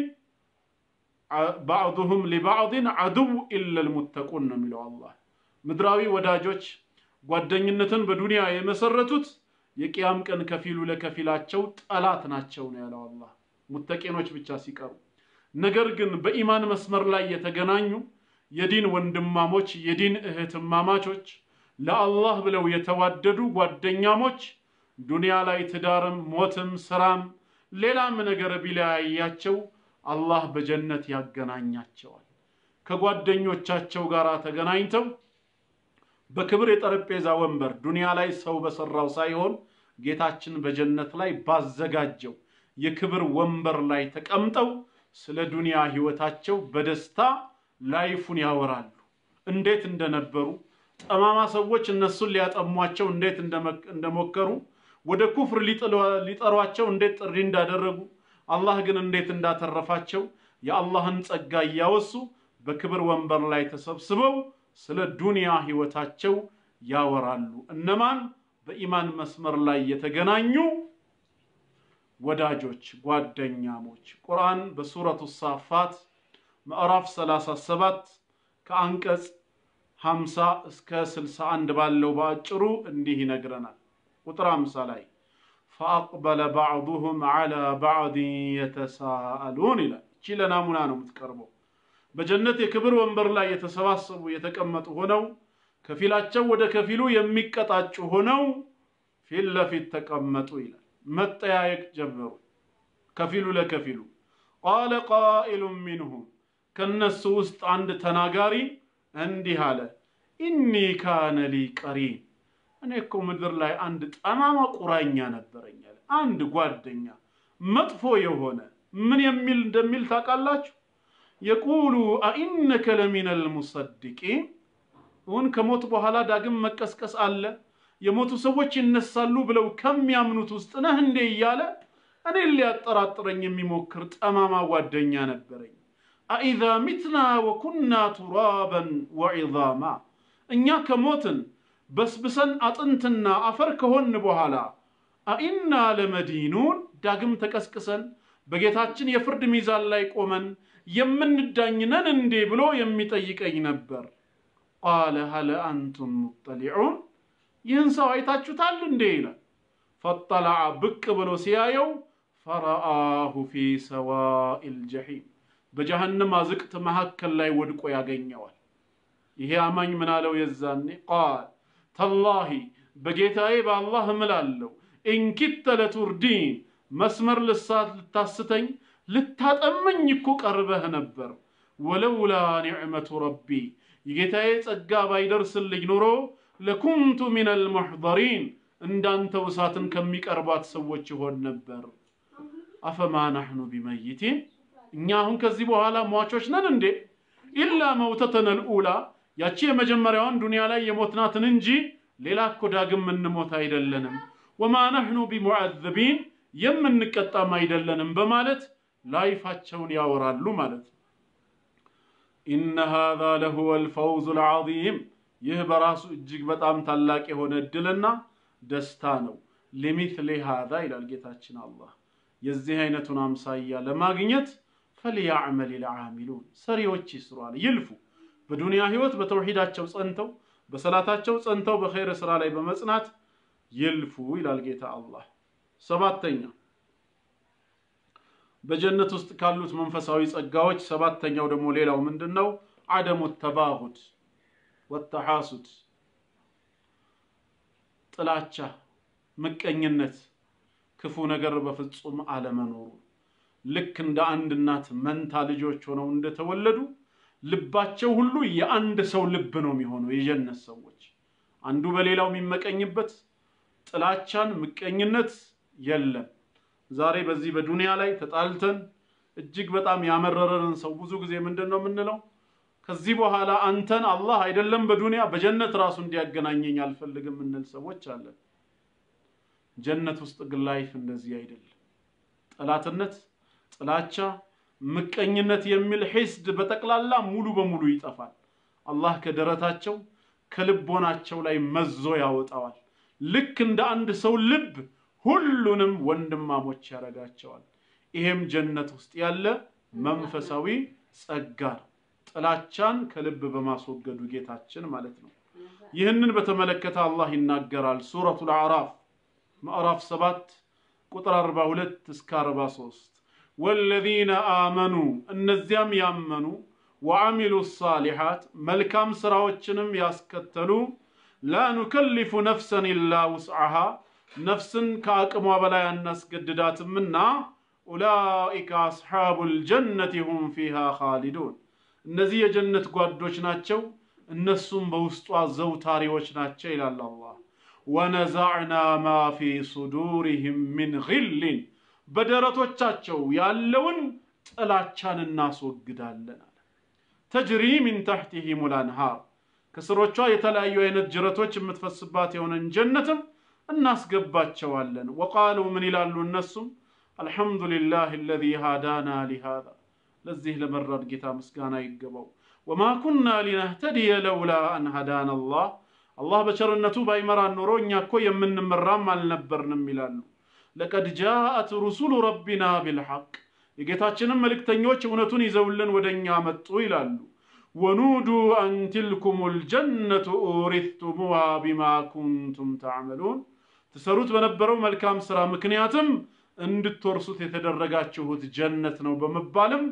ባዕዱሁም ሊባዕድን አድው ኢለል ሙተቁን ነው የሚለው አላህ። ምድራዊ ወዳጆች ጓደኝነትን በዱንያ የመሰረቱት የቅያም ቀን ከፊሉ ለከፊላቸው ጠላት ናቸው ነው ያለው አላህ፣ ሙተቂኖች ብቻ ሲቀሩ። ነገር ግን በኢማን መስመር ላይ የተገናኙ የዲን ወንድማሞች የዲን እህትማማቾች ለአላህ ብለው የተዋደዱ ጓደኛሞች ዱንያ ላይ ትዳርም ሞትም ስራም ሌላም ነገር ቢለያያቸው አላህ በጀነት ያገናኛቸዋል። ከጓደኞቻቸው ጋር ተገናኝተው በክብር የጠረጴዛ ወንበር ዱንያ ላይ ሰው በሰራው ሳይሆን ጌታችን በጀነት ላይ ባዘጋጀው የክብር ወንበር ላይ ተቀምጠው ስለ ዱንያ ህይወታቸው በደስታ ላይፉን ያወራሉ። እንዴት እንደነበሩ ጠማማ ሰዎች እነሱን ሊያጠሟቸው እንዴት እንደሞከሩ ወደ ኩፍር ሊጠሯቸው እንዴት ጥሪ እንዳደረጉ አላህ ግን እንዴት እንዳተረፋቸው የአላህን ጸጋ እያወሱ በክብር ወንበር ላይ ተሰብስበው ስለ ዱንያ ህይወታቸው ያወራሉ። እነማን? በኢማን መስመር ላይ የተገናኙ ወዳጆች፣ ጓደኛሞች። ቁርአን በሱረቱ ሳፋት ምዕራፍ 37 ከአንቀጽ 50 እስከ 61 ባለው በአጭሩ እንዲህ ይነግረናል። ቁጥር 50 ላይ ፈአቅበለ ባዕዱሁም ዐላ ባዕድን የተሳአሉን ይላል። እቺ ለናሙና ነው የምትቀርበው። በጀነት የክብር ወንበር ላይ የተሰባሰቡ የተቀመጡ ሆነው ከፊላቸው ወደ ከፊሉ የሚቀጣጩ ሆነው ፊት ለፊት ተቀመጡ ይላል። መጠያየቅ ጀመሩ ከፊሉ ለከፊሉ። ቃለ ቃኢሉን ሚንሁም ከነሱ ውስጥ አንድ ተናጋሪ እንዲህ አለ፣ ኢኒ ካነ ሊ ቀሪን እኔ እኮ ምድር ላይ አንድ ጠማማ ቁራኛ ነበረኝ አለ። አንድ ጓደኛ መጥፎ የሆነ ምን የሚል እንደሚል ታውቃላችሁ? የቁሉ አኢነከ ለሚነል ሙሰድቂን እውን ከሞት በኋላ ዳግም መቀስቀስ አለ፣ የሞቱ ሰዎች ይነሳሉ ብለው ከሚያምኑት ውስጥ ነህ እንዴ እያለ እኔን ሊያጠራጥረኝ የሚሞክር ጠማማ ጓደኛ ነበረኝ። አኢዛ ሚትና ወኩና ቱራበን ወዒዛማ እኛ ከሞትን በስብሰን አጥንትና አፈር ከሆን በኋላ አኢና ለመዲኑን ዳግም ተቀስቅሰን በጌታችን የፍርድ ሚዛን ላይ ቆመን የምንዳኝነን እንዴ ብሎ የሚጠይቀኝ ነበር። ቃለ ሀለ አንቱም ሙጠሊዑን ይህን ሰው አይታችሁታል እንዴ ይላል። ፈጠለዐ ብቅ ብሎ ሲያየው ፈረአሁ ፊ ሰዋኢል ጀሒም በጀሃነም አዝቅት መካከል ላይ ወድቆ ያገኘዋል። ይሄ አማኝ ምን አለው የዛኔ ቃል ተላሂ በጌታዬ በአላህ እምላለሁ ኢንኪተ ለቱርዲን መስመር ልሳት ልታስተኝ ልታጠመኝ እኮ ቀርበህ ነበር። ወለውላ ኒዕመቱ ረቢ የጌታዬ ጸጋ ባይደርስልኝ ኖሮ ለኩንቱ ሚነል ሙሕደሪን እንዳንተው እሳትን ከሚቀርባት ሰዎች ይሆን ነበር። አፈማ ናሕኑ ቢመይቲን እኛ አሁን ከዚህ በኋላ ሟቾች ነን እንዴ? ኢላ መውተተነል ኡላ ያቺ የመጀመሪያዋን ዱንያ ላይ የሞትናትን እንጂ ሌላ እኮ ዳግም የምንሞት አይደለንም፣ ወማ ነሕኑ ቢሙዓዘቢን የምንቀጣም አይደለንም በማለት ላይፋቸውን ያወራሉ ማለት ነው። ኢነ ሃዛ ለሁወ ልፈውዙ ልዓዚም ይህ በራሱ እጅግ በጣም ታላቅ የሆነ እድልና ደስታ ነው። ሊሚትሊ ሃዛ ይላል ጌታችን አላህ የዚህ አይነቱን አምሳያ ለማግኘት ፈልያዕመል ልዓሚሉን ሰሪዎች ይስሯል፣ ይልፉ። በዱንያ ህይወት በተውሂዳቸው ጸንተው በሰላታቸው ጸንተው በኸይር ስራ ላይ በመጽናት ይልፉ ይላል ጌታ አላህ። ሰባተኛ በጀነት ውስጥ ካሉት መንፈሳዊ ጸጋዎች ሰባተኛው ደግሞ ሌላው ምንድን ነው? አደሙ ተባሁድ ወተሐሱድ፣ ጥላቻ፣ ምቀኝነት፣ ክፉ ነገር በፍጹም አለመኖሩ ልክ እንደ አንድ እናት መንታ ልጆች ሆነው እንደተወለዱ ልባቸው ሁሉ የአንድ ሰው ልብ ነው የሚሆነው። የጀነት ሰዎች አንዱ በሌላው የሚመቀኝበት ጥላቻን፣ ምቀኝነት የለም። ዛሬ በዚህ በዱንያ ላይ ተጣልተን እጅግ በጣም ያመረረንን ሰው ብዙ ጊዜ ምንድን ነው የምንለው? ከዚህ በኋላ አንተን አላህ አይደለም በዱንያ በጀነት ራሱ እንዲያገናኘኝ አልፈልግም የምንል ሰዎች አለን። ጀነት ውስጥ ግን ላይፍ እንደዚህ አይደለም። ጠላትነት፣ ጥላቻ፣ ምቀኝነት የሚል ሒስድ በጠቅላላ ሙሉ በሙሉ ይጠፋል። አላህ ከደረታቸው ከልቦናቸው ላይ መዞ ያወጣዋል። ልክ እንደ አንድ ሰው ልብ ሁሉንም ወንድማሞች ያደርጋቸዋል። ይሄም ጀነት ውስጥ ያለ መንፈሳዊ ጸጋ ነው። ጥላቻን ከልብ በማስወገዱ ጌታችን ማለት ነው። ይህንን በተመለከተ አላህ ይናገራል። ሱረቱል አዕራፍ ምዕራፍ 7 ቁጥር 42 እስከ 43 ወለዚነ አመኑ እነዚያም ያመኑ ወአሚሉ ሳሊሓት መልካም ስራዎችንም ያስከተሉ ላ ኑከሊፉ ነፍሰን ኢላ ውስዓሃ ነፍስን ከአቅሟ በላይ አናስገድዳትምና ኡላኢከ አስሓቡል ጀነቲ ሁም ፊሃ ኻሊዱን እነዚህ የጀነት ጓዶች ናቸው፣ እነሱም በውስጧ ዘውታሪዎች ናቸው ይላል አላህ። ወነዛዕና ማ ፊ ሱዱሪህም ሚን ጊልን በደረቶቻቸው ያለውን ጥላቻን እናስወግዳለን አለ። ተጅሪ ሚን ተሕቲሂም ልአንሃር ከስሮቿ የተለያዩ አይነት ጅረቶች የምትፈስባት የሆነን ጀነትም እናስገባቸዋለን። ወቃሉ ምን ይላሉ እነሱም አልሐምዱሊላህ አለዚ ሃዳና ሊሃዛ ለዚህ ለመራን ጌታ ምስጋና ይገባው። ወማ ኩና ሊነህተድየ ለውላ አን ሃዳና አላህ አላህ በቸርነቱ ባይመራን ኖሮ እኛ እኮ የምንመራም አልነበርንም ይላሉ። ለቀድ ጃአት ሩሱሉ ረቢና ቢልሐቅ የጌታችንም መልእክተኞች እውነቱን ይዘውልን ወደ እኛ መጡ ይላሉ። ወኑዱ አን ትልኩም ልጀነቱ ኡሪትቱሙሃ ቢማ ኩንቱም ተዕመሉን ትሰሩት በነበረው መልካም ስራ ምክንያትም እንድትወርሱት የተደረጋችሁት ጀነት ነው በመባልም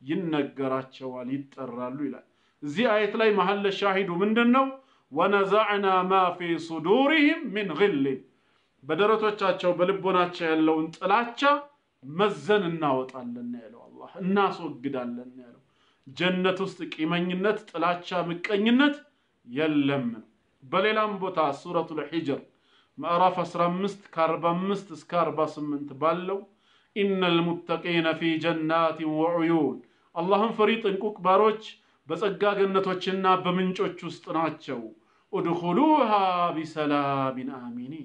ይነገራቸዋል፣ ይጠራሉ ይላል። እዚህ አየት ላይ መሐለ ሻሂዱ ምንድን ነው? ወነዛዕና ማ ፊ ሱዱሪህም ሚን ግልን በደረቶቻቸው በልቦናቸው ያለውን ጥላቻ መዘን እናወጣለን ያለው አላህ፣ እናስወግዳለን ያለው። ጀነት ውስጥ ቂመኝነት፣ ጥላቻ፣ ምቀኝነት የለም ነው። በሌላም ቦታ ሱረቱል ሒጅር ምዕራፍ 15 ከ45 እስከ 48 ባለው ኢነል ሙተቂነ ፊ ጀናትን ወዑዩን አላህን ፈሪ ጥንቁቅ ባሮች በጸጋ ገነቶችና በምንጮች ውስጥ ናቸው። ኡድኹሉሃ ቢሰላሚን አሚኒን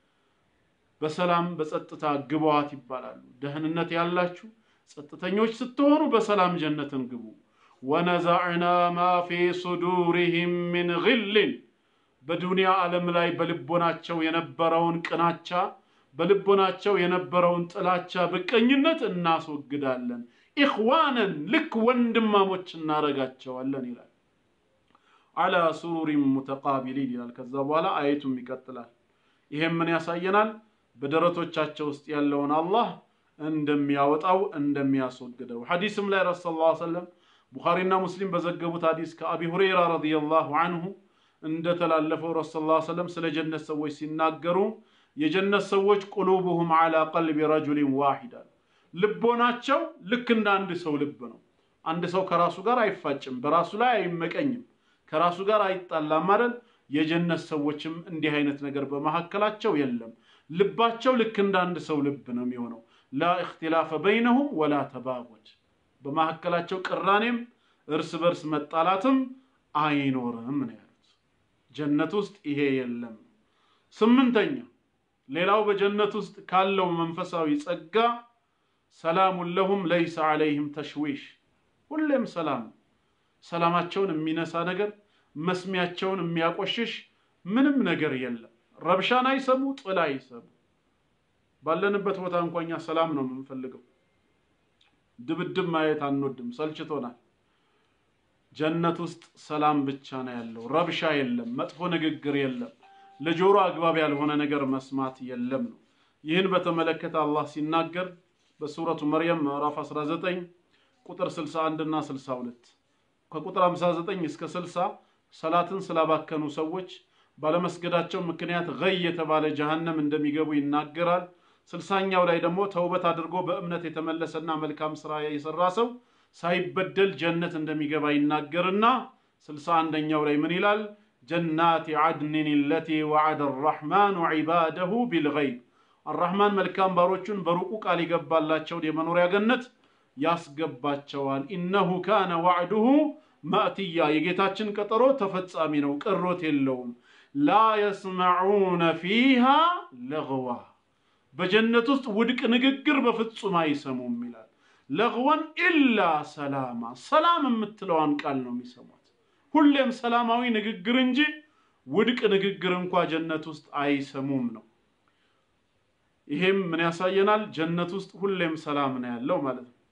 በሰላም በጸጥታ ግቧት ይባላሉ። ደህንነት ያላችሁ ጸጥተኞች ስትሆኑ በሰላም ጀነትን ግቡ። ወነዛዕና ማ ፊ ሱዱሪህም ሚን ግልን በዱንያ ዓለም ላይ በልቦናቸው የነበረውን ቅናቻ በልቦናቸው የነበረውን ጥላቻ፣ ብቀኝነት እናስወግዳለን። ኢኽዋነን ልክ ወንድማሞች እናረጋቸዋለን ይላል። አላ ሱሩሪን ሙተቃቢሊን ይላል። ከዛ በኋላ አየቱም ይቀጥላል። ይሄም ምን ያሳየናል? በደረቶቻቸው ውስጥ ያለውን አላህ እንደሚያወጣው እንደሚያስወግደው። ሐዲስም ላይ ረሱ ስ ሰለም ቡኻሪና ሙስሊም በዘገቡት ሐዲስ ከአቢ ሁረይራ ረዲየላሁ አንሁ እንደተላለፈው ረሱ ስ ሰለም ስለ ጀነት ሰዎች ሲናገሩ የጀነት ሰዎች ቁሉቡሁም ዓላ ቀልቢ ረጁሊን ዋሂድ አሉ። ልቦናቸው ልክ እንደ አንድ ሰው ልብ ነው። አንድ ሰው ከራሱ ጋር አይፋጭም፣ በራሱ ላይ አይመቀኝም፣ ከራሱ ጋር አይጣላም አይደል? የጀነት ሰዎችም እንዲህ አይነት ነገር በመካከላቸው የለም። ልባቸው ልክ እንደ አንድ ሰው ልብ ነው የሚሆነው። ላ እክትላፈ በይነሁም ወላ ተባጎድ፣ በመካከላቸው ቅራኔም እርስ በርስ መጣላትም አይኖርም ነው ያሉት። ጀነት ውስጥ ይሄ የለም። ስምንተኛ ሌላው በጀነት ውስጥ ካለው መንፈሳዊ ጸጋ ሰላሙን ለሁም ለይሰ ዐለይህም ተሽዊሽ ሁሌም ሰላም ሰላማቸውን የሚነሳ ነገር መስሚያቸውን የሚያቆሽሽ ምንም ነገር የለም ረብሻን አይሰሙ ጥላ አይሰሙ ባለንበት ቦታ እንኳ እኛ ሰላም ነው የምንፈልገው ድብድብ ማየት አንወድም ሰልችቶናል ጀነት ውስጥ ሰላም ብቻ ነው ያለው ረብሻ የለም መጥፎ ንግግር የለም ለጆሮ አግባብ ያልሆነ ነገር መስማት የለም ነው ይህን በተመለከተ አላህ ሲናገር በሱረቱ መርየም ምዕራፍ 19 ቁጥር 61 እና 62 ከቁጥር 59 እስከ 60 ሰላትን ስላባከኑ ሰዎች ባለመስገዳቸው ምክንያት ገይ የተባለ ጀሃነም እንደሚገቡ ይናገራል። ስልሳኛው ላይ ደግሞ ተውበት አድርጎ በእምነት የተመለሰና መልካም ስራ የሰራ ሰው ሳይበደል ጀነት እንደሚገባ ይናገርና ስልሳ አንደኛው ላይ ምን ይላል? ጀናት ዓድንን ለቲ ወዓደ አራሕማኑ ዒባደሁ ቢልገይብ አራሕማን መልካም ባሮቹን በሩቁ ቃል የገባላቸውን የመኖሪያ ገነት ያስገባቸዋል። ኢነሁ ካነ ዋዕዱሁ ማእትያ የጌታችን ቀጠሮ ተፈጻሚ ነው፣ ቅሮት የለውም። ላ የስመዑነ ፊሃ ለግዋ በጀነት ውስጥ ውድቅ ንግግር በፍጹም አይሰሙም ይላል። ለግወን ኢላ ሰላማ ሰላም የምትለዋን ቃል ነው የሚሰሟት። ሁሌም ሰላማዊ ንግግር እንጂ ውድቅ ንግግር እንኳ ጀነት ውስጥ አይሰሙም ነው። ይሄም ምን ያሳየናል? ጀነት ውስጥ ሁሌም ሰላም ነው ያለው ማለት ነው።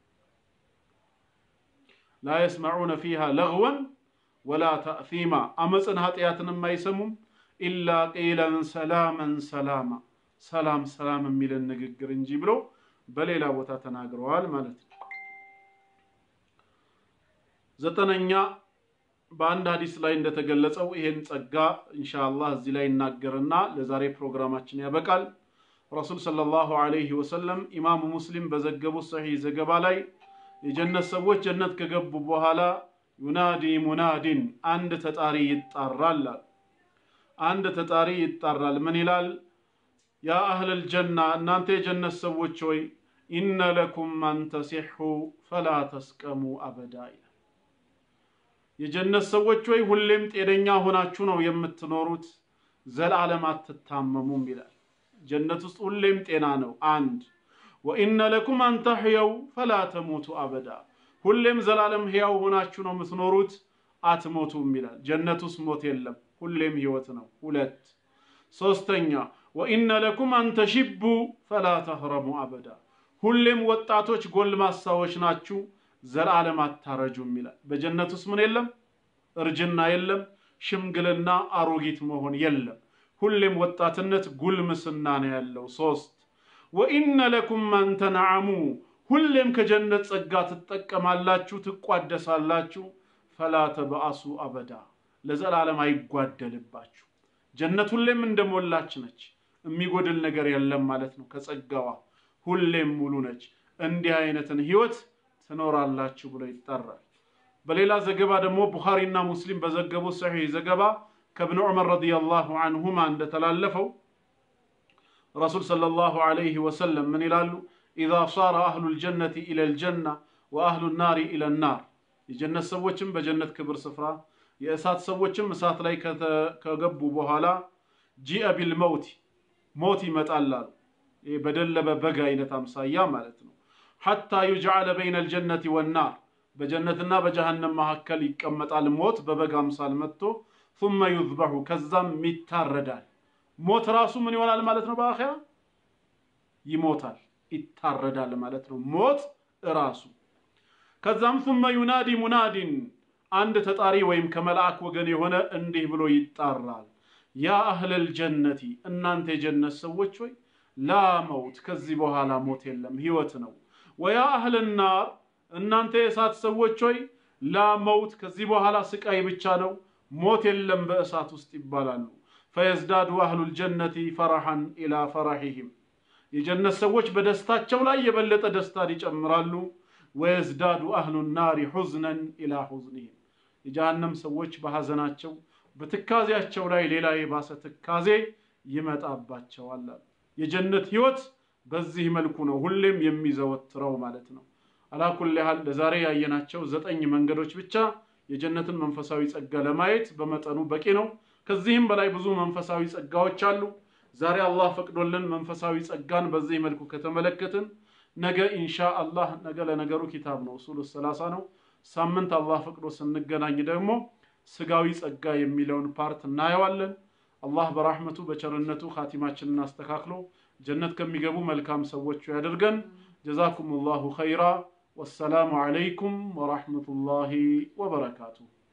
ላ የስመዑነ ፊሃ ለግወን ወላ ተእሲማ አመፅን ኃጢአትንም አይሰሙም። ኢላ ቂለን ሰላመን ሰላማ ሰላም ሰላም የሚልን ንግግር እንጂ ብሎ በሌላ ቦታ ተናግረዋል ማለት ነው። ዘጠነኛ በአንድ ሀዲስ ላይ እንደተገለጸው ይሄን ጸጋ ኢንሻአላህ እዚህ ላይ ይናገርና ለዛሬ ፕሮግራማችን ያበቃል። ረሱል ሰለላሁ ዐለይሂ ወሰለም ኢማሙ ሙስሊም በዘገቡት ሰሒህ ዘገባ ላይ የጀነት ሰዎች ጀነት ከገቡ በኋላ ዩናዲ ሙናዲን አንድ ተጣሪ ይጣራል። አንድ ተጣሪ ይጣራል። ምን ይላል? ያ አህለል ጀና እናንተ የጀነት ሰዎች ሆይ ኢነ ለኩም አን ተሲሑ ፈላ ተስቀሙ አበዳ ይላል። የጀነት ሰዎች ሆይ ሁሌም ጤነኛ ሆናችሁ ነው የምትኖሩት፣ ዘላለም አትታመሙም ይላል። ጀነት ውስጥ ሁሌም ጤና ነው። አንድ ወኢነ ለኩም አን ተሕየው ፈላ ተሞቱ አበዳ ሁሌም ዘላለም ሕያው ሆናችሁ ነው የምትኖሩት፣ አትሞቱም ይላል። ጀነት ውስጥ ሞት የለም፣ ሁሌም ህይወት ነው። ሁለት ሶስተኛ ወኢነ ለኩም አን ተሽቡ ፈላ ተህረሙ አበዳ ሁሌም ወጣቶች ጎልማሳዎች ናችሁ፣ ዘላለም አታረጁም ይላል። በጀነት ውስጥ ምን የለም? እርጅና የለም፣ ሽምግልና አሮጊት መሆን የለም። ሁሌም ወጣትነት ጉልምስና ነው ያለው። ሶስት ወኢነ ለኩም አን ተንዓሙ ሁሌም ከጀነት ጸጋ ትጠቀማላችሁ፣ ትቋደሳላችሁ። ፈላ ተበአሱ አበዳ ለዘላለም አይጓደልባችሁ። ጀነት ሁሌም እንደሞላች ነች፣ የሚጎድል ነገር የለም ማለት ነው። ከጸጋዋ ሁሌም ሙሉ ነች። እንዲህ አይነትን ህይወት ትኖራላችሁ ብሎ ይጠራል። በሌላ ዘገባ ደግሞ ቡኻሪና ሙስሊም በዘገቡት ሰሒህ ዘገባ ከብን ዑመር ረዲየላሁ አንሁማ እንደተላለፈው ረሱል ሰለላሁ ዐለይሂ ወሰለም ምን ይላሉ? ኢዛ ሳረ አህሉል ጀነቲ ኢለል ጀና ወአህሉ ናሪ ኢለል ናር የጀነት ሰዎችም በጀነት ክብር ስፍራ የእሳት ሰዎችም እሳት ላይ ከገቡ በኋላ ጂአ ቢል መውቲ ሞት ይመጣል አሉ። ይህ በደለበ በግ አይነት አምሳያ ማለት ነው። ሐታ ዩጅዓለ በይነ ልጀነቲ ወናር በጀነትና በጀሃነም መካከል ይቀመጣል። ሞት በበግ አምሳል መጥቶ ثመ ዩዝበሑ ከዛም ይታረዳል። ሞት ራሱ ምን ይሆናል ማለት ነው? በአኼራ ይሞታል፣ ይታረዳል ማለት ነው። ሞት እራሱ ከዛም ثመ ዩናዲ ሙናዲን አንድ ተጣሪ ወይም ከመልአክ ወገን የሆነ እንዲህ ብሎ ይጣራል። ያ አህለል ጀነቲ እናንተ የጀነት ሰዎች ሆይ ላ መውት ከዚህ በኋላ ሞት የለም ህይወት ነው። ወያ አህለ ናር እናንተ የእሳት ሰዎች ሆይ ላ መውት ከዚህ በኋላ ስቃይ ብቻ ነው ሞት የለም በእሳት ውስጥ ይባላሉ። ፈየዝዳዱ አህሉል ጀነቲ ፈረሐን ኢላ ፈረሒህም የጀነት ሰዎች በደስታቸው ላይ የበለጠ ደስታን ይጨምራሉ። ወየዝዳዱ አህሉ ናሪ ሑዝነን ኢላ ሑዝኒህም የጀሃነም ሰዎች በሐዘናቸው በትካዜያቸው ላይ ሌላ የባሰ ትካዜ ይመጣባቸዋል። የጀነት ህይወት በዚህ መልኩ ነው ሁሌም የሚዘወትረው ማለት ነው። አላኩል ያህል ለዛሬ ያየናቸው ዘጠኝ መንገዶች ብቻ የጀነትን መንፈሳዊ ጸጋ ለማየት በመጠኑ በቂ ነው። ከዚህም በላይ ብዙ መንፈሳዊ ጸጋዎች አሉ። ዛሬ አላህ ፈቅዶልን መንፈሳዊ ጸጋን በዚህ መልኩ ከተመለከትን ነገ ኢንሻ አላህ ነገ ለነገሩ ኪታብ ነው ኡሱሉ ሰላሳ ነው። ሳምንት አላህ ፈቅዶ ስንገናኝ ደግሞ ስጋዊ ጸጋ የሚለውን ፓርት እናየዋለን። አላህ በራህመቱ በቸርነቱ ኻቲማችንን አስተካክሎ ጀነት ከሚገቡ መልካም ሰዎቹ ያደርገን። ጀዛኩም ላሁ ኸይራ። ወሰላሙ ዓለይኩም ወራህመቱላሂ ወበረካቱሁ።